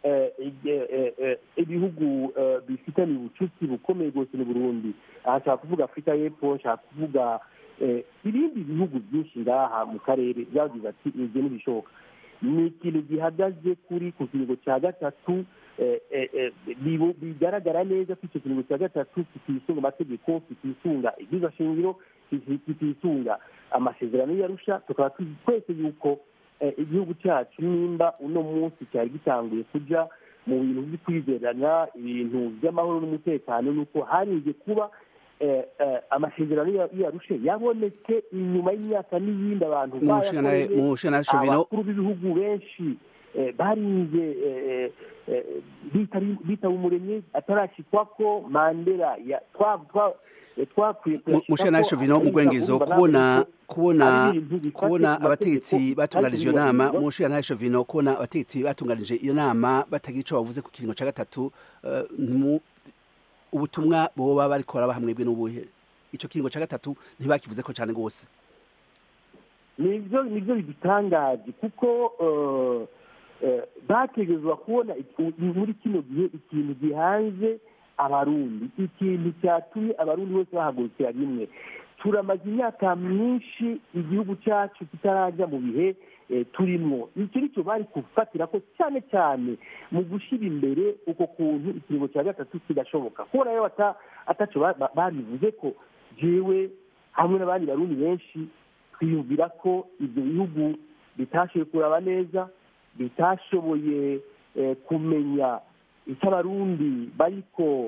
ibihugu bifitanye ubucuti bukomeye rwose n'u Burundi aha nshaka kuvuga afurika y'epfo nshaka kuvuga ibindi bihugu byinshi ngaha mu karere byagize ati ibyo ntibishoboka ni ikintu gihagaze kuri ku kiringo cya gatatu bigaragara neza ko icyo kiringo cya gatatu kitisunga amategeko kitisunga ibyiza shingiro kitisunga amasezerano y'arusha tukaba tuzi twese yuko igihugu cyacu nimba uno munsi cyari gitanguye kujya mu bintu byo kwizerana ibintu by'amahoro n'umutekano nuko harinze kuba amasezerano yarushe yabonetse inyuma y'imyaka n'iyindi abantu abakuru b'ibihugu benshi barinze bitaba umuremyi atarashyikwa ko mandela mushanasho vino mugwengezo kubona kubona kubona abategetsi batunganije iyo nama mushanasho vino kubona abategetsi batunganije iyo nama batagira ico bavuze ku kiringo ca gatatu ubutumwa boba bariko barabahamwebwe n'ubuhe ico kiringo ca gatatu ntibakivuze ko cane gose nivyo nivyo bidutangaje kuko bategerezwa kubona muri kino gihe ikintu gihanze abarundi ikintu cyatumye abarundi bose bahagurukira rimwe turamaze imyaka myinshi igihugu cyacu kitarajya mu bihe turimo icyo nicyo bari gufatira ko cyane cyane mu gushyira imbere uko kuntu ikiringo cya gatatu kidashoboka kubera rero ataco babivuze ko jewe hamwe n'abandi barundi benshi twiyumvira ko ibyo bihugu bitashoboye kuraba neza bitashoboye kumenya icyo abarundi bariko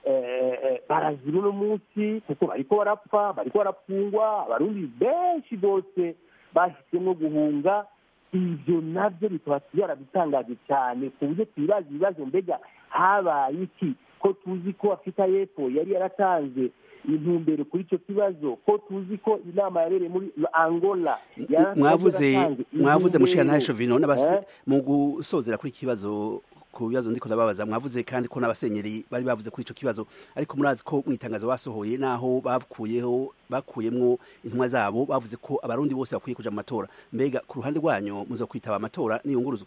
barazira uno munsi kuko bariko barapfa bariko barapfungwa abarundi benshi bose bahisemo guhunga ibyo nabyo bikaba byaradutangaje cyane ku buryo twibaza ibibazo mbega habaye iki ko tuzi ko afurika y'epfo yari yaratanze intumbero kuri icyo kibazo ko tuzi ko inama yabereye muri angola mwavuze mwavuze mushirantahe vino mu gusozera kuri iki kibazo ku bibazo ndiko ndababaza mwavuze kandi ko n'abasenyeri bari bavuze kuri ico kibazo ariko murazi ko mu itangazo basohoye naho bakuyeho bakuyemwo intumwa zabo bavuze ko abarundi bose bakwiye kuja mu matora mbega ku ruhande rwanyu muzo kwitaba amatora niyunguruzwa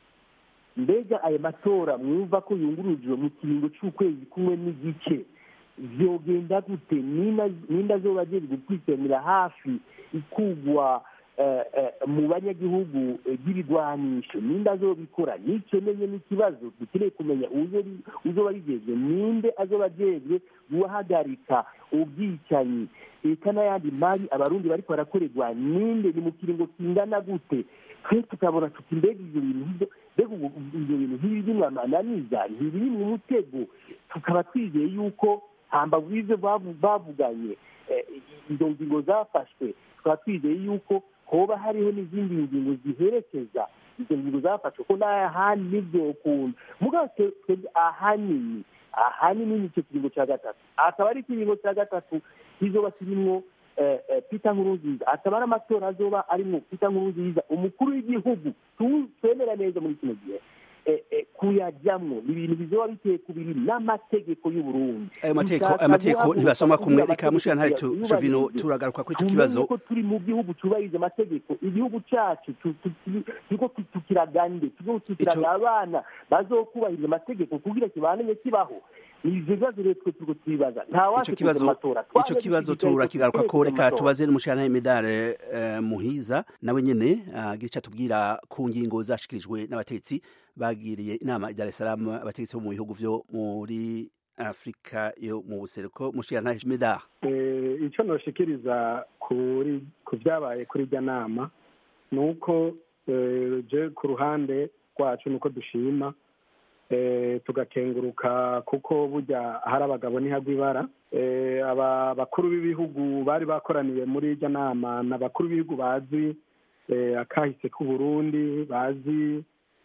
mbega ayo matora mwumva ko yungurujwe mu kiringo c'ukwezi kumwe n'igice vyogenda gute ninda azoba ajejwe kwitemera hafi ikugwa mu banyagihugu by'ibigwanisho ninde azobikora nicyo menye n'ikibazo dukeneye kumenya uzoba rigezwe ninde azoba ajejwe guhagarika ubwicanyi eka n'ayandi mabi abarundi bariko barakorerwa ninde ni mu kiringo kingana gute twe tukabona tuti mbega ivyo bintu mbega ivyo bintu ntibiri amananiza ntibiri mu mutego tukaba twizeye yuko hambavu y'ivyo bavuganye izo ngingo zafashwe tukaba twizeye yuko hoba hariho n'izindi ngingo ziherekeza izo ngingo zafashwe ko n'ahandi n'ibyo ukuntu mugabo twebwe ahanini ahanini nicyo kiringo cya gatatu akaba ari ikiringo cya gatatu kizoba kirimo pita nkurunziza akaba ari amatora azoba arimo pita nkurunziza umukuru w'igihugu twemera neza muri kino gihe kuyajyamo ni ibintu bizoba biteye ku biri n'amategeko y'uburundi ayo mategeko ayo mategeko ntibasoma kumwe reka mushira ntayo tuvino turagaruka kuri ico kibazo ko turi mu gihugu cyubahiriza amategeko igihugu cyacu turiko tukiragande turiko tukiraga abana bazokubahiriza amategeko kugira kibananye kibaho ivyo bibazo rero twe turiko twibaza ico kibazo ico kibazo turakigaruka ko reka tubaze n'umushana Medare Muhiza nawe nyene agira ico atubwira ku ngingo zashikirijwe n'abatetsi bagiriye inama i Dar es Salaam abategetsi bo mu bihugu vyo muri Afrika yo mu buseruko mushira Medare icyo noshikiriza kuri ku byabaye kuri irya nama ni uko je ku ruhande rwacu nuko dushima tugakenguruka kuko burya hari abagabo ntihagwa ibara aba bakuru b'ibihugu bari bakoraniye muri irya nama ni abakuru b'ibihugu bazi akahise k'uburundi bazi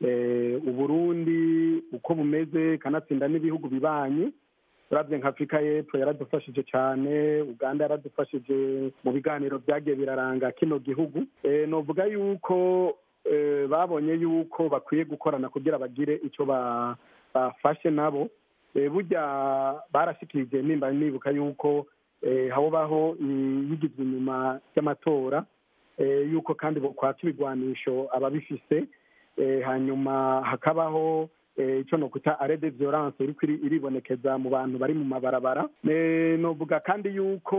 uburundi uko bumeze kanatsinda n'ibihugu bibanyi urabye nka afurika y'epfo yaradufashije cyane uganda yaradufashije mu biganiro byagiye biraranga kino gihugu novuga yuko babonye yuko bakwiye gukorana kugira bagire icyo bafashe nabo burya barashyikirije nimba nibuka yuko habaho yigizwe inyuma y'amatora yuko kandi kwaka ibigwanisho ababifise hanyuma hakabaho icyo ni ukuta arede violence iri iribonekeza mu bantu bari mu mabarabara novuga kandi yuko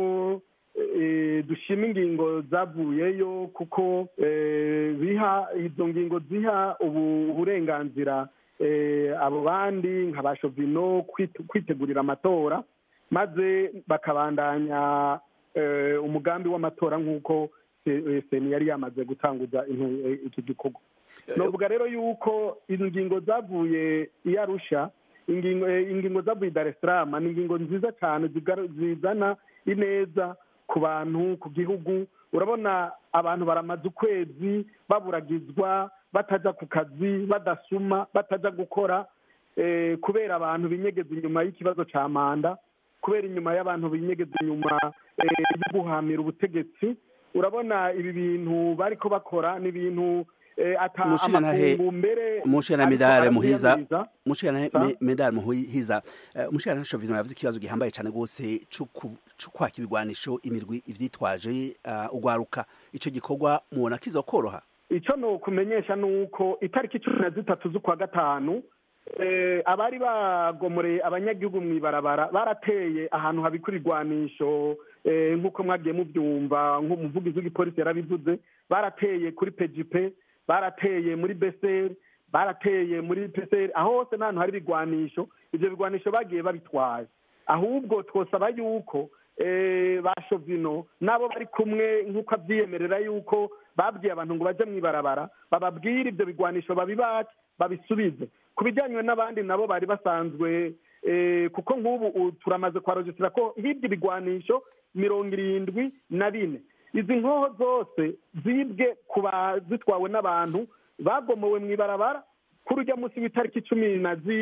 dushima ingingo zavuyeyo kuko biha izo ngingo ziha uburenganzira abo bandi nka ba shovino kwitegurira amatora maze bakabandanya umugambi w'amatora nk'uko seni yari yamaze gutanguza iki gikorwa novuga rero yuko ingingo zavuye iyo arusha ingingo zavuye i dar es salaam ni ingingo nziza cyane zizana ineza ku bantu ku gihugu urabona abantu baramaze ukwezi baburagizwa batajya ku kazi badasuma batajya gukora kubera abantu binyegeza inyuma y'ikibazo cya manda kubera inyuma y'abantu binyegeza inyuma yo guhamira ubutegetsi urabona ibi bintu bari ko bakora ni ibintu amakungu mbere mushana medare muhiza mushana medare muhiza mushana shovino yavuze ikibazo gihambaye cyane gose cyo kwaka ibigwanisho imirwi ivyitwaje ugwaruka ico gikorwa mubona kizokoroha ico no kumenyesha nuko itariki cumi na zitatu z'ukwa gatanu abari bagomoreye abanyagihugu mu ibarabara barateye ahantu habikura igwanisho nk'uko mwagiye mubyumva nk'umuvugizi w'igipolisi yarabivuze barateye kuri pejipe barateye muri beseri barateye muri peseri aho hose n'ahantu hari ibigwanisho ibyo bigwanisho bagiye babitwaye ahubwo twosaba yuko ba shovino nabo bari kumwe nk'uko abyiyemerera yuko babwiye abantu ngo bajye mu ibarabara bababwire ibyo bigwanisho babibake babisubize ku bijyanye n'abandi nabo bari basanzwe kuko nk'ubu turamaze kuharojisira ko hirya ibigwanisho mirongo irindwi na bine izi nkoho zose zibwe ku zitwawe n'abantu bagomowe mu ibarabara kuri ujya munsi w'itariki cumi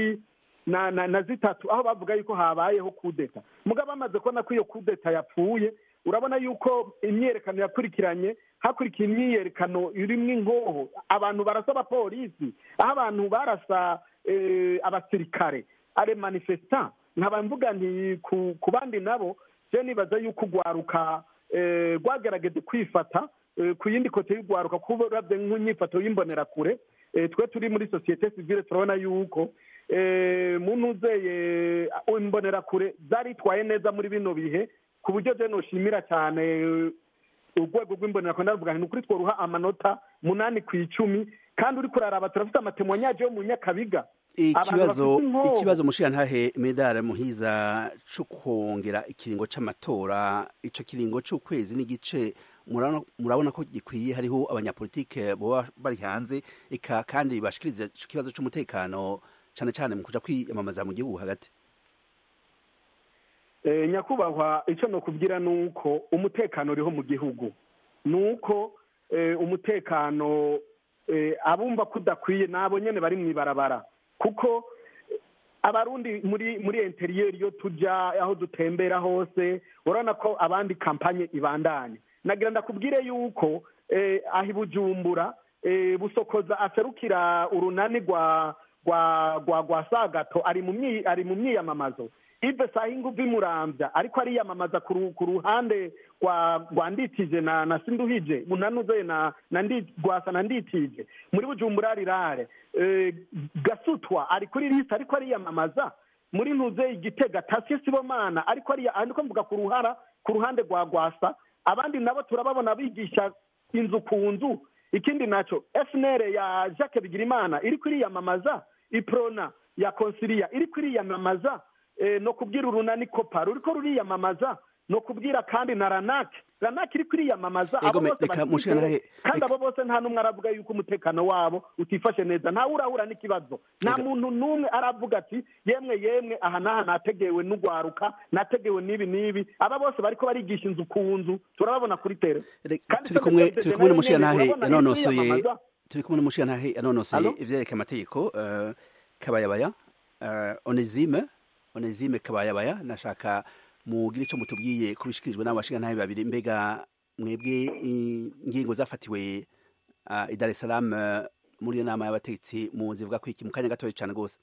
na zitatu aho bavuga yuko habayeho kudeta mugabo bamaze kubona ko iyo kudeta yapfuye urabona yuko imyiyerekano yakurikiranye hakurikiye imyiyerekano irimo inkoho abantu barasa abapolisi aho abantu barasa abasirikare are manifesta nkaba mvuga nti ku bandi nabo je nibaza yuko ugwaruka rwagerageje kwifata ku yindi kote y'urwaruka kuba urabye nk'inyifato y'imbonerakure twe turi muri sosiyete sivile turabona yuko muntu uzeye imbonerakure zaritwaye neza muri bino bihe ku buryo je noshimira cyane urwego rw'imbonerakure ndavuga ni ukuri tworuha amanota munani ku icumi kandi uri kuraraba turafite amatemwanyaje yo mu nyakabiga ikibazo ikibazo mushirantahe medare muhiza cyo kongera ikiringo c'amatora ico kiringo c'ukwezi n'igice murabona ko gikwiye hariho abanyapolitike boba bari hanze eka kandi bashikiriza ico kibazo c'umutekano cane cane mu kuja kwiyamamaza mu gihugu hagati nyakubahwa icyo nokubwira ni uko umutekano uriho mu gihugu ni uko umutekano abumva ko udakwiye nabo nyene bari mu ibarabara kuko abarundi muri muri interiyeri iyo tujya aho dutembera hose urabona ko abandi kampanye ibandanye nagira ndakubwire yuko eh, aho i bujumbura eh, busokoza aserukira urunani rwa rwa rwa rwa sagato ari mu myi- ari mu myiyamamazo ive sahinga uva imurambya ariko ariyamamaza ku ru- ku ruhande rwa rwa nditije na na sinduhije bunanuze na na ndi rwasa na nditije muri bujumbura rirare eh, gasutwa ari kuri liste ariko ariyamamaza muri ntuze igitega tasiye sibomana ariko ariya ariko mvuga ku ruhara ku ruhande rwa rwasa abandi nabo turababona bigisha inzu ku nzu ikindi naco FNL ya Jacques Bigirimana iri kwiriyamamaza iprona ya Consilia iri kwiriyamamaza eh, no kubwira urunani kopa ruriko ruriyamamaza no kubwira kandi na Ranak Ranak iri kwiriyamamaza Ego, abo me- bose reka bashyigikiwe, mushikanahe- kandi abo bose nta n'umwe aravuga yuko umutekano wabo utifashe neza ntawe urahura n'ikibazo nta muntu n'umwe aravuga ati yemwe yemwe aha n'aha nategewe n'ugwaruka nategewe n'ibi n'ibi aba bose bariko barigisha inzu ku nzu turababona kuri tere Kandi turi kumwe Senderi turi kumwe nayo n'umushiyantahe nyene urabona iri yanonosoye kwiyamamaza. turi kumwe n'umushiyantahe yanonosoye Allo? ivyereka amategeko eh, kabayabaya eh, onesime onesime kabayabaya nashaka mugire ico mutubwiye kubishikirijwe n'abo bashiyantahe babiri mbega mwebwe i- ingingo zafatiwe ah, i Dar es Salaam eh, muri iyo nama y'abategetsi muzivuga ko iki mu kanya gatoya cane gose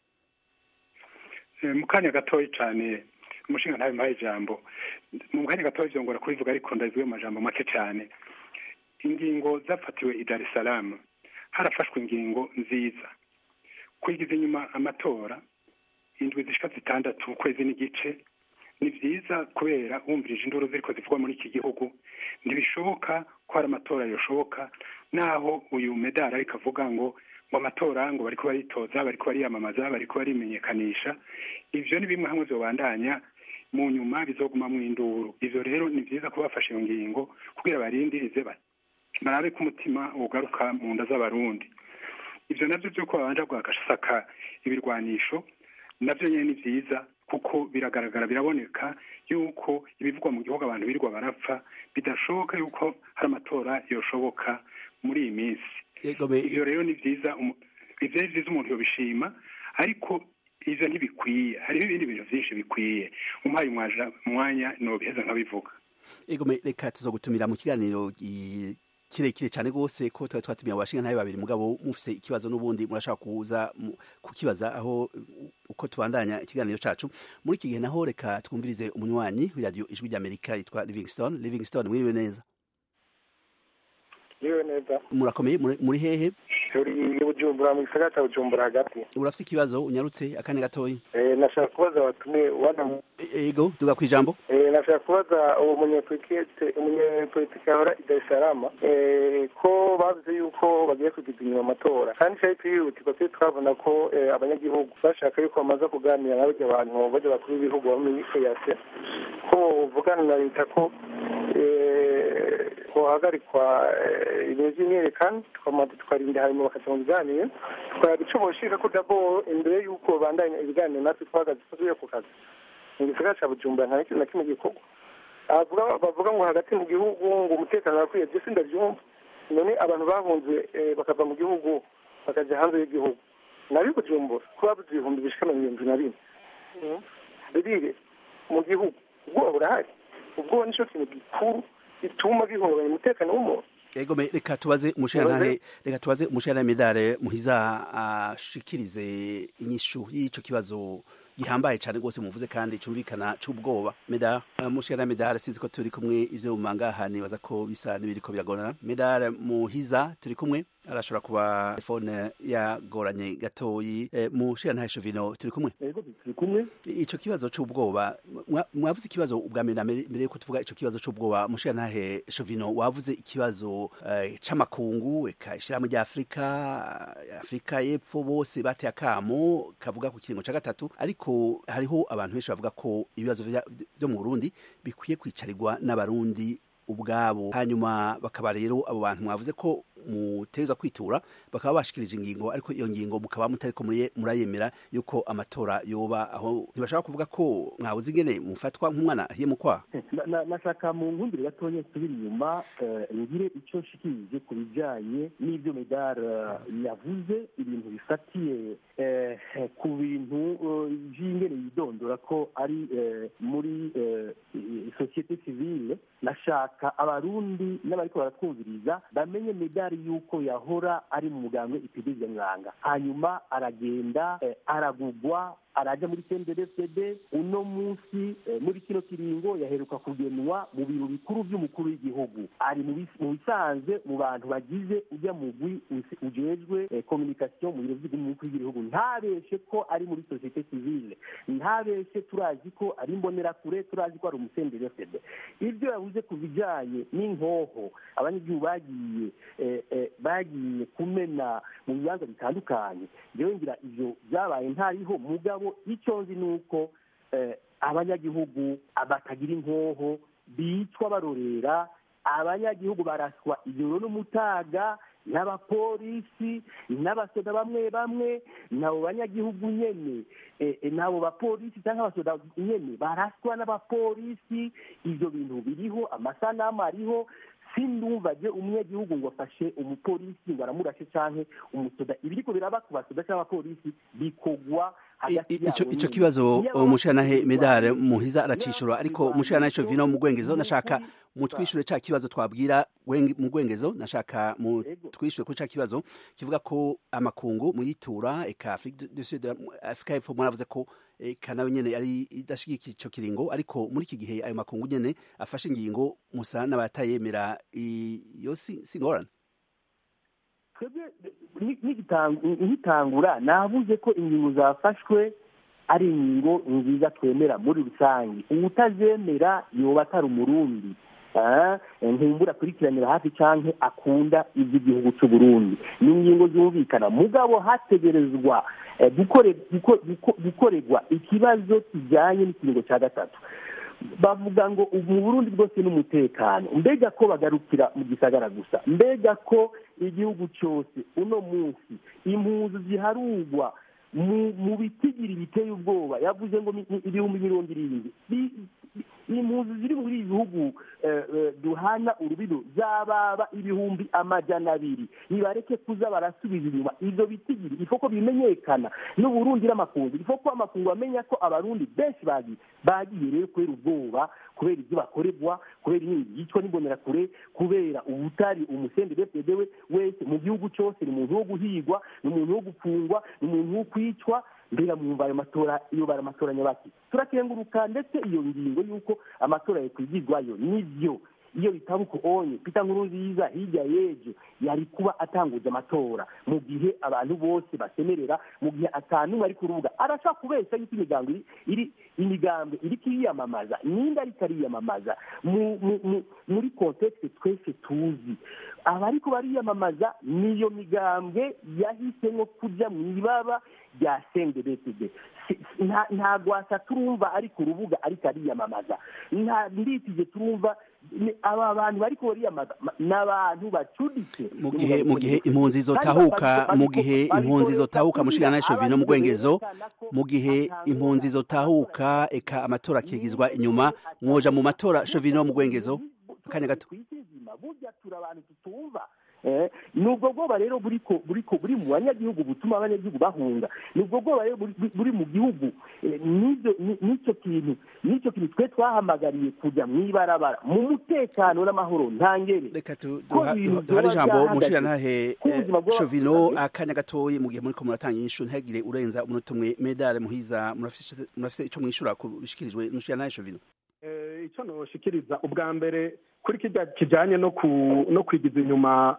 Eh, mu kanya gatoya cyane umushinga ntawe mpaye ijambo mu kanya gatoya byongora kubivuga ariko ndabivuye mu majambo make cyane ingingo zafatiwe i Dar es Salaam harafashwe ingingo nziza kwigiza inyuma amatora indwi zishika zitandatu ukwezi n'igice ni byiza kubera wumvirije induru ziriko zivugwa muri iki gihugu ntibishoboka ko hari amatora yoshoboka naho uyu medali ariko avuga ngo ngo amatora ngo bariko baritoza bariko bariyamamaza bariko barimenyekanisha ivyo ni bimwe hamwe vyobandanya mu nyuma bizoguma mu induru ivyo rero ni vyiza ko bafashe iyo ngingo kugira barindirize ba- barabe ko umutima ugaruka mu nda z'abarundi ivyo navyo vyuko babanja guhakasaka ibirwanisho navyo nyene ni vyiza kuko biragaragara biraboneka yuko ibivugwa mu gihugu abantu birirwa barapfa bidashoboka yuko hari amatora yoshoboka muri iyi minsi ivyo rero ni vyiza umu- ivyo ari vyiza umuntu yobishima ariko ivyo ntibikwiye hariho ibindi bintu vyinshi bikwiye umpaye umwaja- umwanya nobiheza nkabivuga ego me- reka tuzogutumira mu kiganiro gi- kirekire cyane rwose ko twari twatumiye abashingantahe babiri mugabo mufise ikibazo n'ubundi murashaka kuza mu- kukibaza aho uh, uko tubandanya ikiganiro cacu muri iki gihe naho reka twumvirize umunywanyi w'iradiyo ijwi ry'amerika yitwa livingstone livingstone mwiriwe neza yewe neza murakomeye muri- muri hehe turi i bujumbura mu gisagara cya bujumbura hagati urafise ikibazo unyarutse akanya gatoyi Eh, nashaka kubaza abatumiye wana ego duga kwijambo Eh, nashaka kubaza uwo munyepolitike umunyepolitike ahora i Dar es Salaam eh, ko bavuze yuko bagiye kugiza inyuma amatora kandi cyari twihutirwa twe twabona ko eh, abanyagihugu bashaka yuko bamaze kuganira na barya bantu barya bakuru b'ibihugu bo muri EAC ko bavugana na leta ko eh, hohagarikwa eh, ibintu by'imyerekano tukamaze tukarinda hanyuma bakaja mu biganiro tukaraba ico boshika ko dabo imbere y'uko babandanya ibiganiro natwe twahagaze tuvuye ku kazi mu gisagara ca bujumbura nta n'ikintu na kimwe gikorwa bavuga bavuga ngo hagati mu gihugu ngo umutekano urakwiye byose ndabyumva none abantu bahunze eh, bakava mu gihugu bakaja hanze y'igihugu nabi bujumbura ko babuze ibihumbi bishika mirongo irindwi na bine birire mu gihugu ubwoba burahari ubwoba nico kintu gikuru gituma gihungabanya umutekano w'umuntu ego me- reka tubaze umushirantahe reka tubaze umushirantahe medare muhiza ashikirize inyishu y'ico kibazo gihambaye cyane rwose muvuze kandi cumvikana c'ubwoba medare umushirantahe medare sinzi ko turi kumwe ivyo mumangaha nibaza ko bisa n'ibiriko biragorana medare muhiza turi kumwe arashobora kuba telefone yagoranye gatoyi eh, mushirantahe shovino turi kumwe ego turi kumwe ico kibazo c'ubwoba mwa- mwavuze ikibazo ubwa mbere na mbere mbere yuko tuvuga ico kibazo c'ubwoba mushirantahe shovino wavuze ikibazo eh, c'amakungu eka ishirahamwe rya afurika eh, afurika y'epfo bose bateye akamo kavuga ku kiringo ca gatatu ariko hariho abantu benshi bavuga ko ibibazo vya- vyo mu burundi bikwiye kwicarirwa n'abarundi ubwabo hanyuma bakaba rero abo bantu mwavuze ko muteza kwitura bakaba bashikirije ingingo ariko iyo ngingo mukaba mutariko murayemera yuko amatora yoba aho ntibashaka kuvuga ko mwabuze ingene mufatwa nk'umwana ahiye mu kwaha nashaka mu nkundire gatonya nsubira inyuma ngire icyo nshikirije ku bijyanye n'ibyo medare yavuze ibintu bifatiye ku bintu by'ingene yidondora ko ari muri sosiyete sivile nashaka abarundi n'abariko baratwumviriza bamenye medari y'uko yahora ari mu mugambwe ipidizia mwanga hanyuma aragenda aragugwa araja muri CNDD-FDD uno munsi muri kino kiringo yaheruka kugenwa mu biro bikuru by'umukuru w'igihugu ari mu bisanzwe mu bantu bagize ujya mugwi ujejwe communication mu biro by'umukuru w'igihugu ntabeshe ko ari muri societe civile ntabeshe turazi ko ari imbonerakure turazi ko ari umusendere-FDD ibyo yavuze ku bijyanye n'inkoho abanyagihugu bagiye bagiye kumena mu bibanza bitandukanye ngewe ngira ivyo byabaye ntariho mugabo icyo nzi ni uko abanyagihugu batagira inkoho bicwa barorera abanyagihugu baraswa ijoro n'umutaga n'abapolisi n'abasoda bamwe bamwe nabo banyagihugu nyene nabo bapolisi cyangwa abasoda nyene baraswa n'abapolisi ibyo bintu biriho amasanamu ariho sindumvaje umunyagihugu ngo afashe umupolisi ngo aramurashe canke umusoda ibiriko biraba ku basoda cyangwa abapolisi bikogwa ico kibazo umushiranahe medare muhiza aracishura ariko umushiranahe ico vino mu gwengezo nashaka mutwishure ca kibazo twabwira mu gwengezo nashaka mutwishure kuri ca kibazo kivuga ko amakungu muyitura eka Afrique du Sud Afrika y'Epfo mwaravuze ko eka nawe nyene ari idashigikiye ico kiringo ariko muri iki gihe ayo makungu nyene afashe ingingo musa n'abatayemera iyo si ngorane nkitangura navuze ko ingingo zafashwe ari ingingo nziza twemera muri rusange uwutazemera yoba atari umurundi nkumbura akurikiranira hafi cyangwa akunda iby'igihugu cy'u Burundi ni ingingo zumvikana mugabo hategerezwa gukorerwa ikibazo kijyanye n'ikiringo cya gatatu bavuga ngo mu burundi bwose n'umutekano mbega ko bagarukira mu gisagara gusa mbega ko igihugu cyose uno munsi impunzi ziharugwa mu bitigiri biteye ubwoba yavuze ngo ibihumbi mirongo irindwi impunzi ziri muri ibi bihugu duhana urubido zababa ibihumbi amajana abiri nibareke kuza barasubiza inyuma ibyo bitigiri ifo ko bimenyekana n'uburundi n'amakungu ifo ko amakungu amenya ko abarundi benshi bagiye bagiye rero kubera ubwoba kubera ibyo bakorerwa kubera inkingi yicwa n'imbonerakure kubera ubutari umusende we wese mu gihugu cyose ni umuntu wo guhigwa ni umuntu wo gupfungwa ni umuntu wo kwicwa mbega mwumva ayo matora iyo bari amatora nyabaki turakenguruka ndetse iyo ngingo y'uko amatora yakwigirwayo nibyo iyo bitaba uko onye pita nkuru nziza hirya y'ejo yari kuba atanguza amatora mu gihe abantu bose basemerera mu gihe atanumwe ari ku rubuga arashaka kubeshya yuko imigambo iri imigambo iri kwiyamamaza ninde ariko ariyamamaza muri kontekste twese tuzi abariko bariyamamaza niyo migambwe yahisemo kujya mu ibaba rya sendebetede nta gwasa turumva ari ku rubuga ariko ariyamamaza nta nditije turumva aba bantu bariko bariyamamaza ni abantu bacuditse mu gihe mu gihe impunzi zotahuka mu gihe impunzi zotahuka mushigana n'ishovino mu gwengezo mu gihe impunzi zotahuka eka amatora akigizwa inyuma mwoja mu matora shovino mu gwengezo akanya gato burya turi abantu tutumva nubwo bwoba rero buriko buriko buri mu banyagihugu butuma abanyagihugu bahunga nubwo bwoba rero buri mu gihugu n'icyo kintu n'icyo kintu twe twahamagariye kujya mu ibarabara mu mutekano n'amahoro ntangere reka duhare ijambo mushirantahe shovino akanya gatoyi mu gihe muriko muratanga inyishu ntihagire urenza umunota umwe medale muhiza murafise ico mwishura kubishikirijwe n'umushirantahe shovino icyo noshikiriza ubwa mbere kuri kijya kijyanye no kwigiza inyuma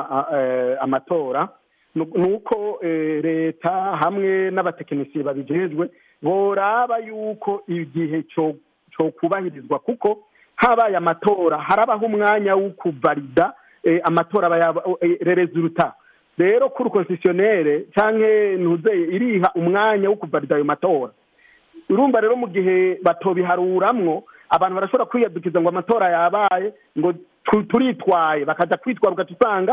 amatora ni uko leta hamwe n'abatekinisiye babijejwe boraba yuko igihe cyo kubahirizwa kuko habaye amatora harabaho umwanya wo kuvalida amatora rerezuruta rero kuri konsisiyonere cyangwa ntuzeye iriha umwanya wo kuvalida ayo matora urumva rero mu gihe batobiharuramwo abantu barashobora kwiyadukiza ngo amatora yabaye ngo turitwaye bakajya kwitwara ugaca usanga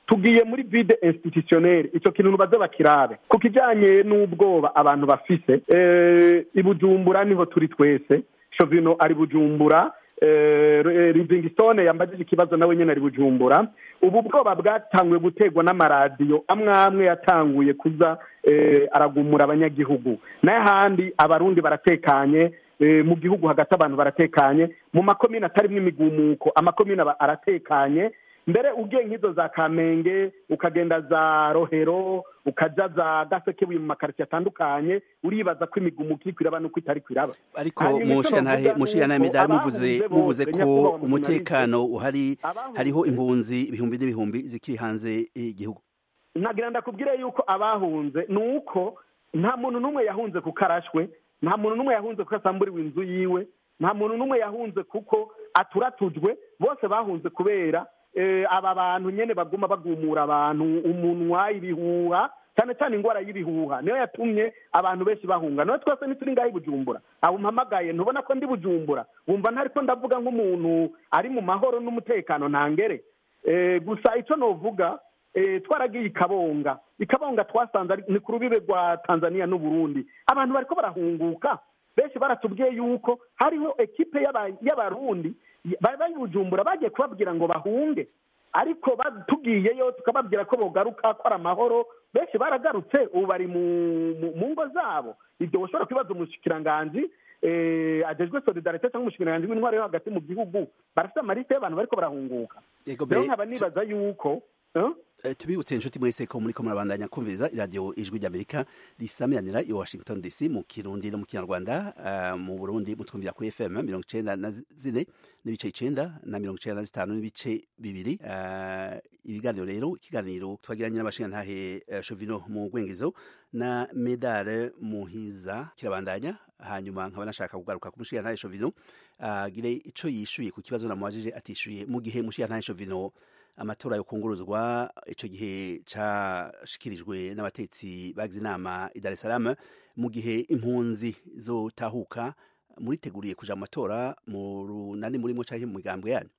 tugiye muri vide institutionnel icyo kintu baze bakirabe ku kijyanye n'ubwoba abantu bafise eh, i bujumbura niho turi twese shovino ari bujumbura eh, livingstone yambajije ikibazo nawe nyine ari bujumbura ubu bwoba bwatanguye guterwa n'amaradiyo amwe amwe yatanguye kuza eh, aragumura abanyagihugu n'ahandi abarundi baratekanye eh, mu gihugu hagati abantu baratekanye mu makomine atarimo imigumuko amakomine aba aratekanye mbere ugiye nk'izo za kamenge ukagenda za rohero ukaja za gasekebuye mu makaritsiye atandukanye uribaza ko imigumuko iri kwiraba nuko itari kwiraba ariko Hanyuma icyo mushiyantahe novuga mushiyantahe ni uko medali muvuze abahunze muvuze bose, ko nyakubahwa mu umutekano uhari hariho impunzi ibihumbi n'ibihumbi zikiri hanze y'igihugu nagira ndakubwire yuko abahunze ni uko nta muntu n'umwe yahunze kuko arashwe nta muntu n'umwe yahunze kuko asamburiwe inzu yiwe nta muntu n'umwe yahunze kuko aturatujwe bose bahunze kubera eh, aba bantu nyene baguma bagumura abantu umunwa ibihuha cyane cyane ingwara y'ibihuha niyo yatumye abantu benshi bahunga nawe twese ntituri ngaho i bujumbura abo mpamagaye ntubona ko ndi bujumbura wumva ntariko ndavuga nk'umuntu ari mu mahoro n'umutekano ntangere Eh, gusa icyo novuga eh, twaragiye i kabonga i kabonga twasanze ari- ni ku rubibe rwa tanzania n'uburundi abantu bariko barahunguka benshi baratubwiye yuko hariho ekipe y'aba- y'abarundi bari bari i bujumbura bagiye kubabwira ngo bahunge ariko ba- tugiyeyo tukababwira ko bogaruka ko ari amahoro benshi baragarutse ubu bari mu- mu- mu ngo zabo ibyo ushobora kwibaza umushikiranganji eh, ajejwe solidarite cyangwa umushikiranganji w'intwaro yo hagati mu gihugu barafite amarite y'abantu bariko barahunguka Yego, rero be- nkaba nibaza yuko eh? Eh, tubibutse inshuti mwese ko muriko murabandanya kumviriza iradiyo ijwi ry'amerika risamiranira i washington dc mu kirundi no mu kinyarwanda eh, mu burundi mutwumvira kuri fm mirongo icenda na zine n'ibice icenda na mirongo icenda na zitanu n'ibice bibiri Eh, ibiganiro rero ikiganiro twagiranye n'abashingantahe eh, shovino mu gwengezo na medare muhiza kirabandanya hanyuma nkaba nashaka kugaruka ku mushingantahe shovino agire ico yishuye ku kibazo namubajije atishuye mu gihe mushingantahe shovino amatora yo kunguruzwa ico gihe cashikirijwe n'abatetsi bagize inama i Dar es Salaam mu gihe impunzi zotahuka muriteguriye kuja mu matora mu runani murimo canke mu migambwe yanyu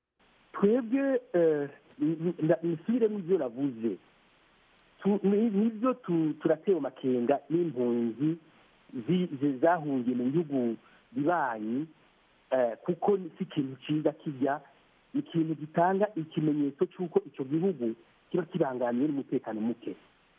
twebwe eh, ni- ni- nisubiremo ibyo navuze Tu- ni- nibyo tu- turatewe amakenga n'impunzi zi- zi- zahungiye mu bihugu bibanyi eh, kuko si ikintu cyiza kijya ni ikintu gitanga ikimenyetso cy'uko icyo gihugu kiba kibangamiwe n'umutekano muke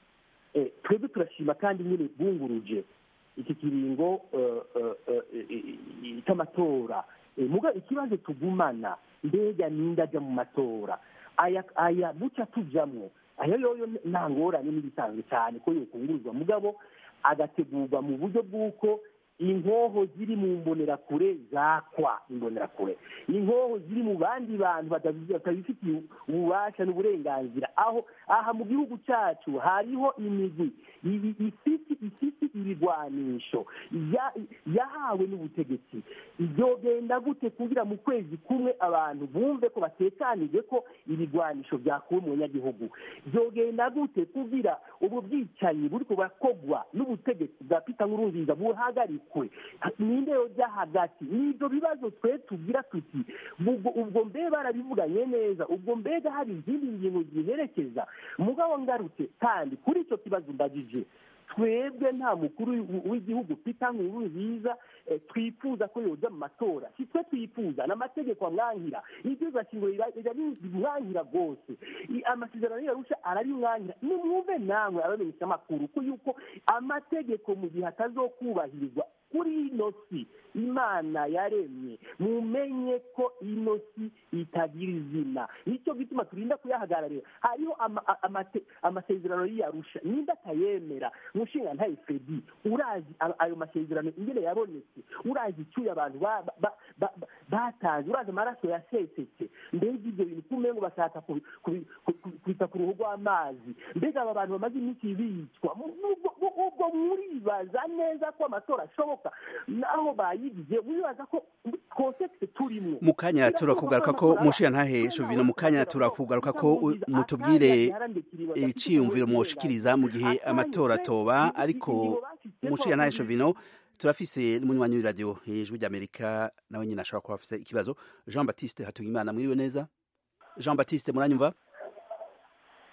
Eh, twebwe turashima kandi nyine bwunguruje iki kiringo eh, eh, eh, eh, eh, cy'amatora Eh, muga ikibazo tugumana mbega ninde ajya mu matora aya aya buca tujamwo aya yoyo nta ngorane n'ibisanzwe cyane ko yokunguruzwa mugabo agategurwa mu buryo bw'uko inkoho ziri mu mbonerakure zakwa imbonerakure inkoho ziri mu bandi bantu batabi- batabifitiye ububasha n'uburenganzira aho aha mu gihugu cyacu hariho imigwi ibi- ifite ifite ibigwanisho ya- yahawe n'ubutegetsi byogenda gute kugira mu kwezi kumwe abantu bumve ko batekanije ko ibigwanisho byakuwe mu banyagihugu byogenda gute kugira ubu bwicanyi buri kubakogwa n'ubutegetsi bwa pita nkurunziza buhagarikwe ninde yojya hagati ni ibyo bibazo twe tugira tuti ubwo ubwo mbe barabivuganye neza ubwo mbega hari izindi ngingo ziherekeza mugabo ngarutse kandi kuri icyo kibazo mbagije twebwe nta mukuru w- w'igihugu pita nkuru nziza eh, twifuza ko yoza mu matora si twe twifuza n'amategeko amwankira ibyiza shingiro rimwankira rwose I- amasezerano yarusha ararimwankira nimwumve namwe abamenyesha amakuru ko yuko amategeko mu gihe atazokubahirizwa kuri ino si imana yaremye mumenye ko ino si itagira izina nicyo gituma turinda kuyahagararira hariho ama- a- amate- amasezerano y'iyarusha ninde atayemera mushinga ntaye fredi urazi a- ayo masezerano ingene yabonetse urazi icyuya abantu ba- ba- ba- ba- batanze urazi amaraso yasesetse mbega ibyo bintu kumengo bashaka kubi- kubi- ku- ku- kwita ku ruhu rw'amazi mbega aba bantu bamaze iminsi bicwa mu- ubwo- ubwo ubwo muribaza neza ko amatora ashoboka naho bayigize muribaza ko konsekisi turimo mu kanya turakugaruka ko mushiyantahe shovino mu kanya turakugaruka ko u- mutubwire iciyumviro mwoshikiriza mu gihe amatora atoba ariko mushiyantahe shovino turafise n'umunywanyi w'iradiyo ijwi ry'amerika nawe nyine ashobora kuba afise ikibazo jean baptiste hatungimana mwiriwe neza jean baptiste muranyumva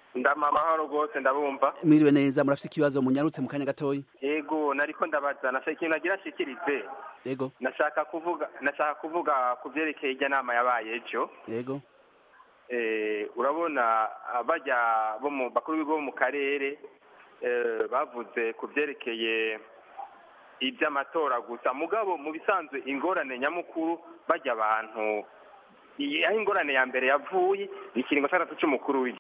ndama amahoro rwose ndabumva mwiriwe neza murafite ikibazo munyarutse mu kanya gatoya yego nariko ndabaza nashaka ikintu nagira nshikirize yego nashaka kuvuga nashaka kuvuga ku byerekeye ijya nama yabaye ejo yego eh, urabona ah, bajya bo mu bakuru b'ibigo bo mu karere eh, bavuze ku byerekeye iby'amatora gusa mugabo mu bisanzwe ingorane nyamukuru bajya abantu iyi- aho ingorane ya mbere yavuye ikiringo cy'atatu cy'umukuru w'igihugu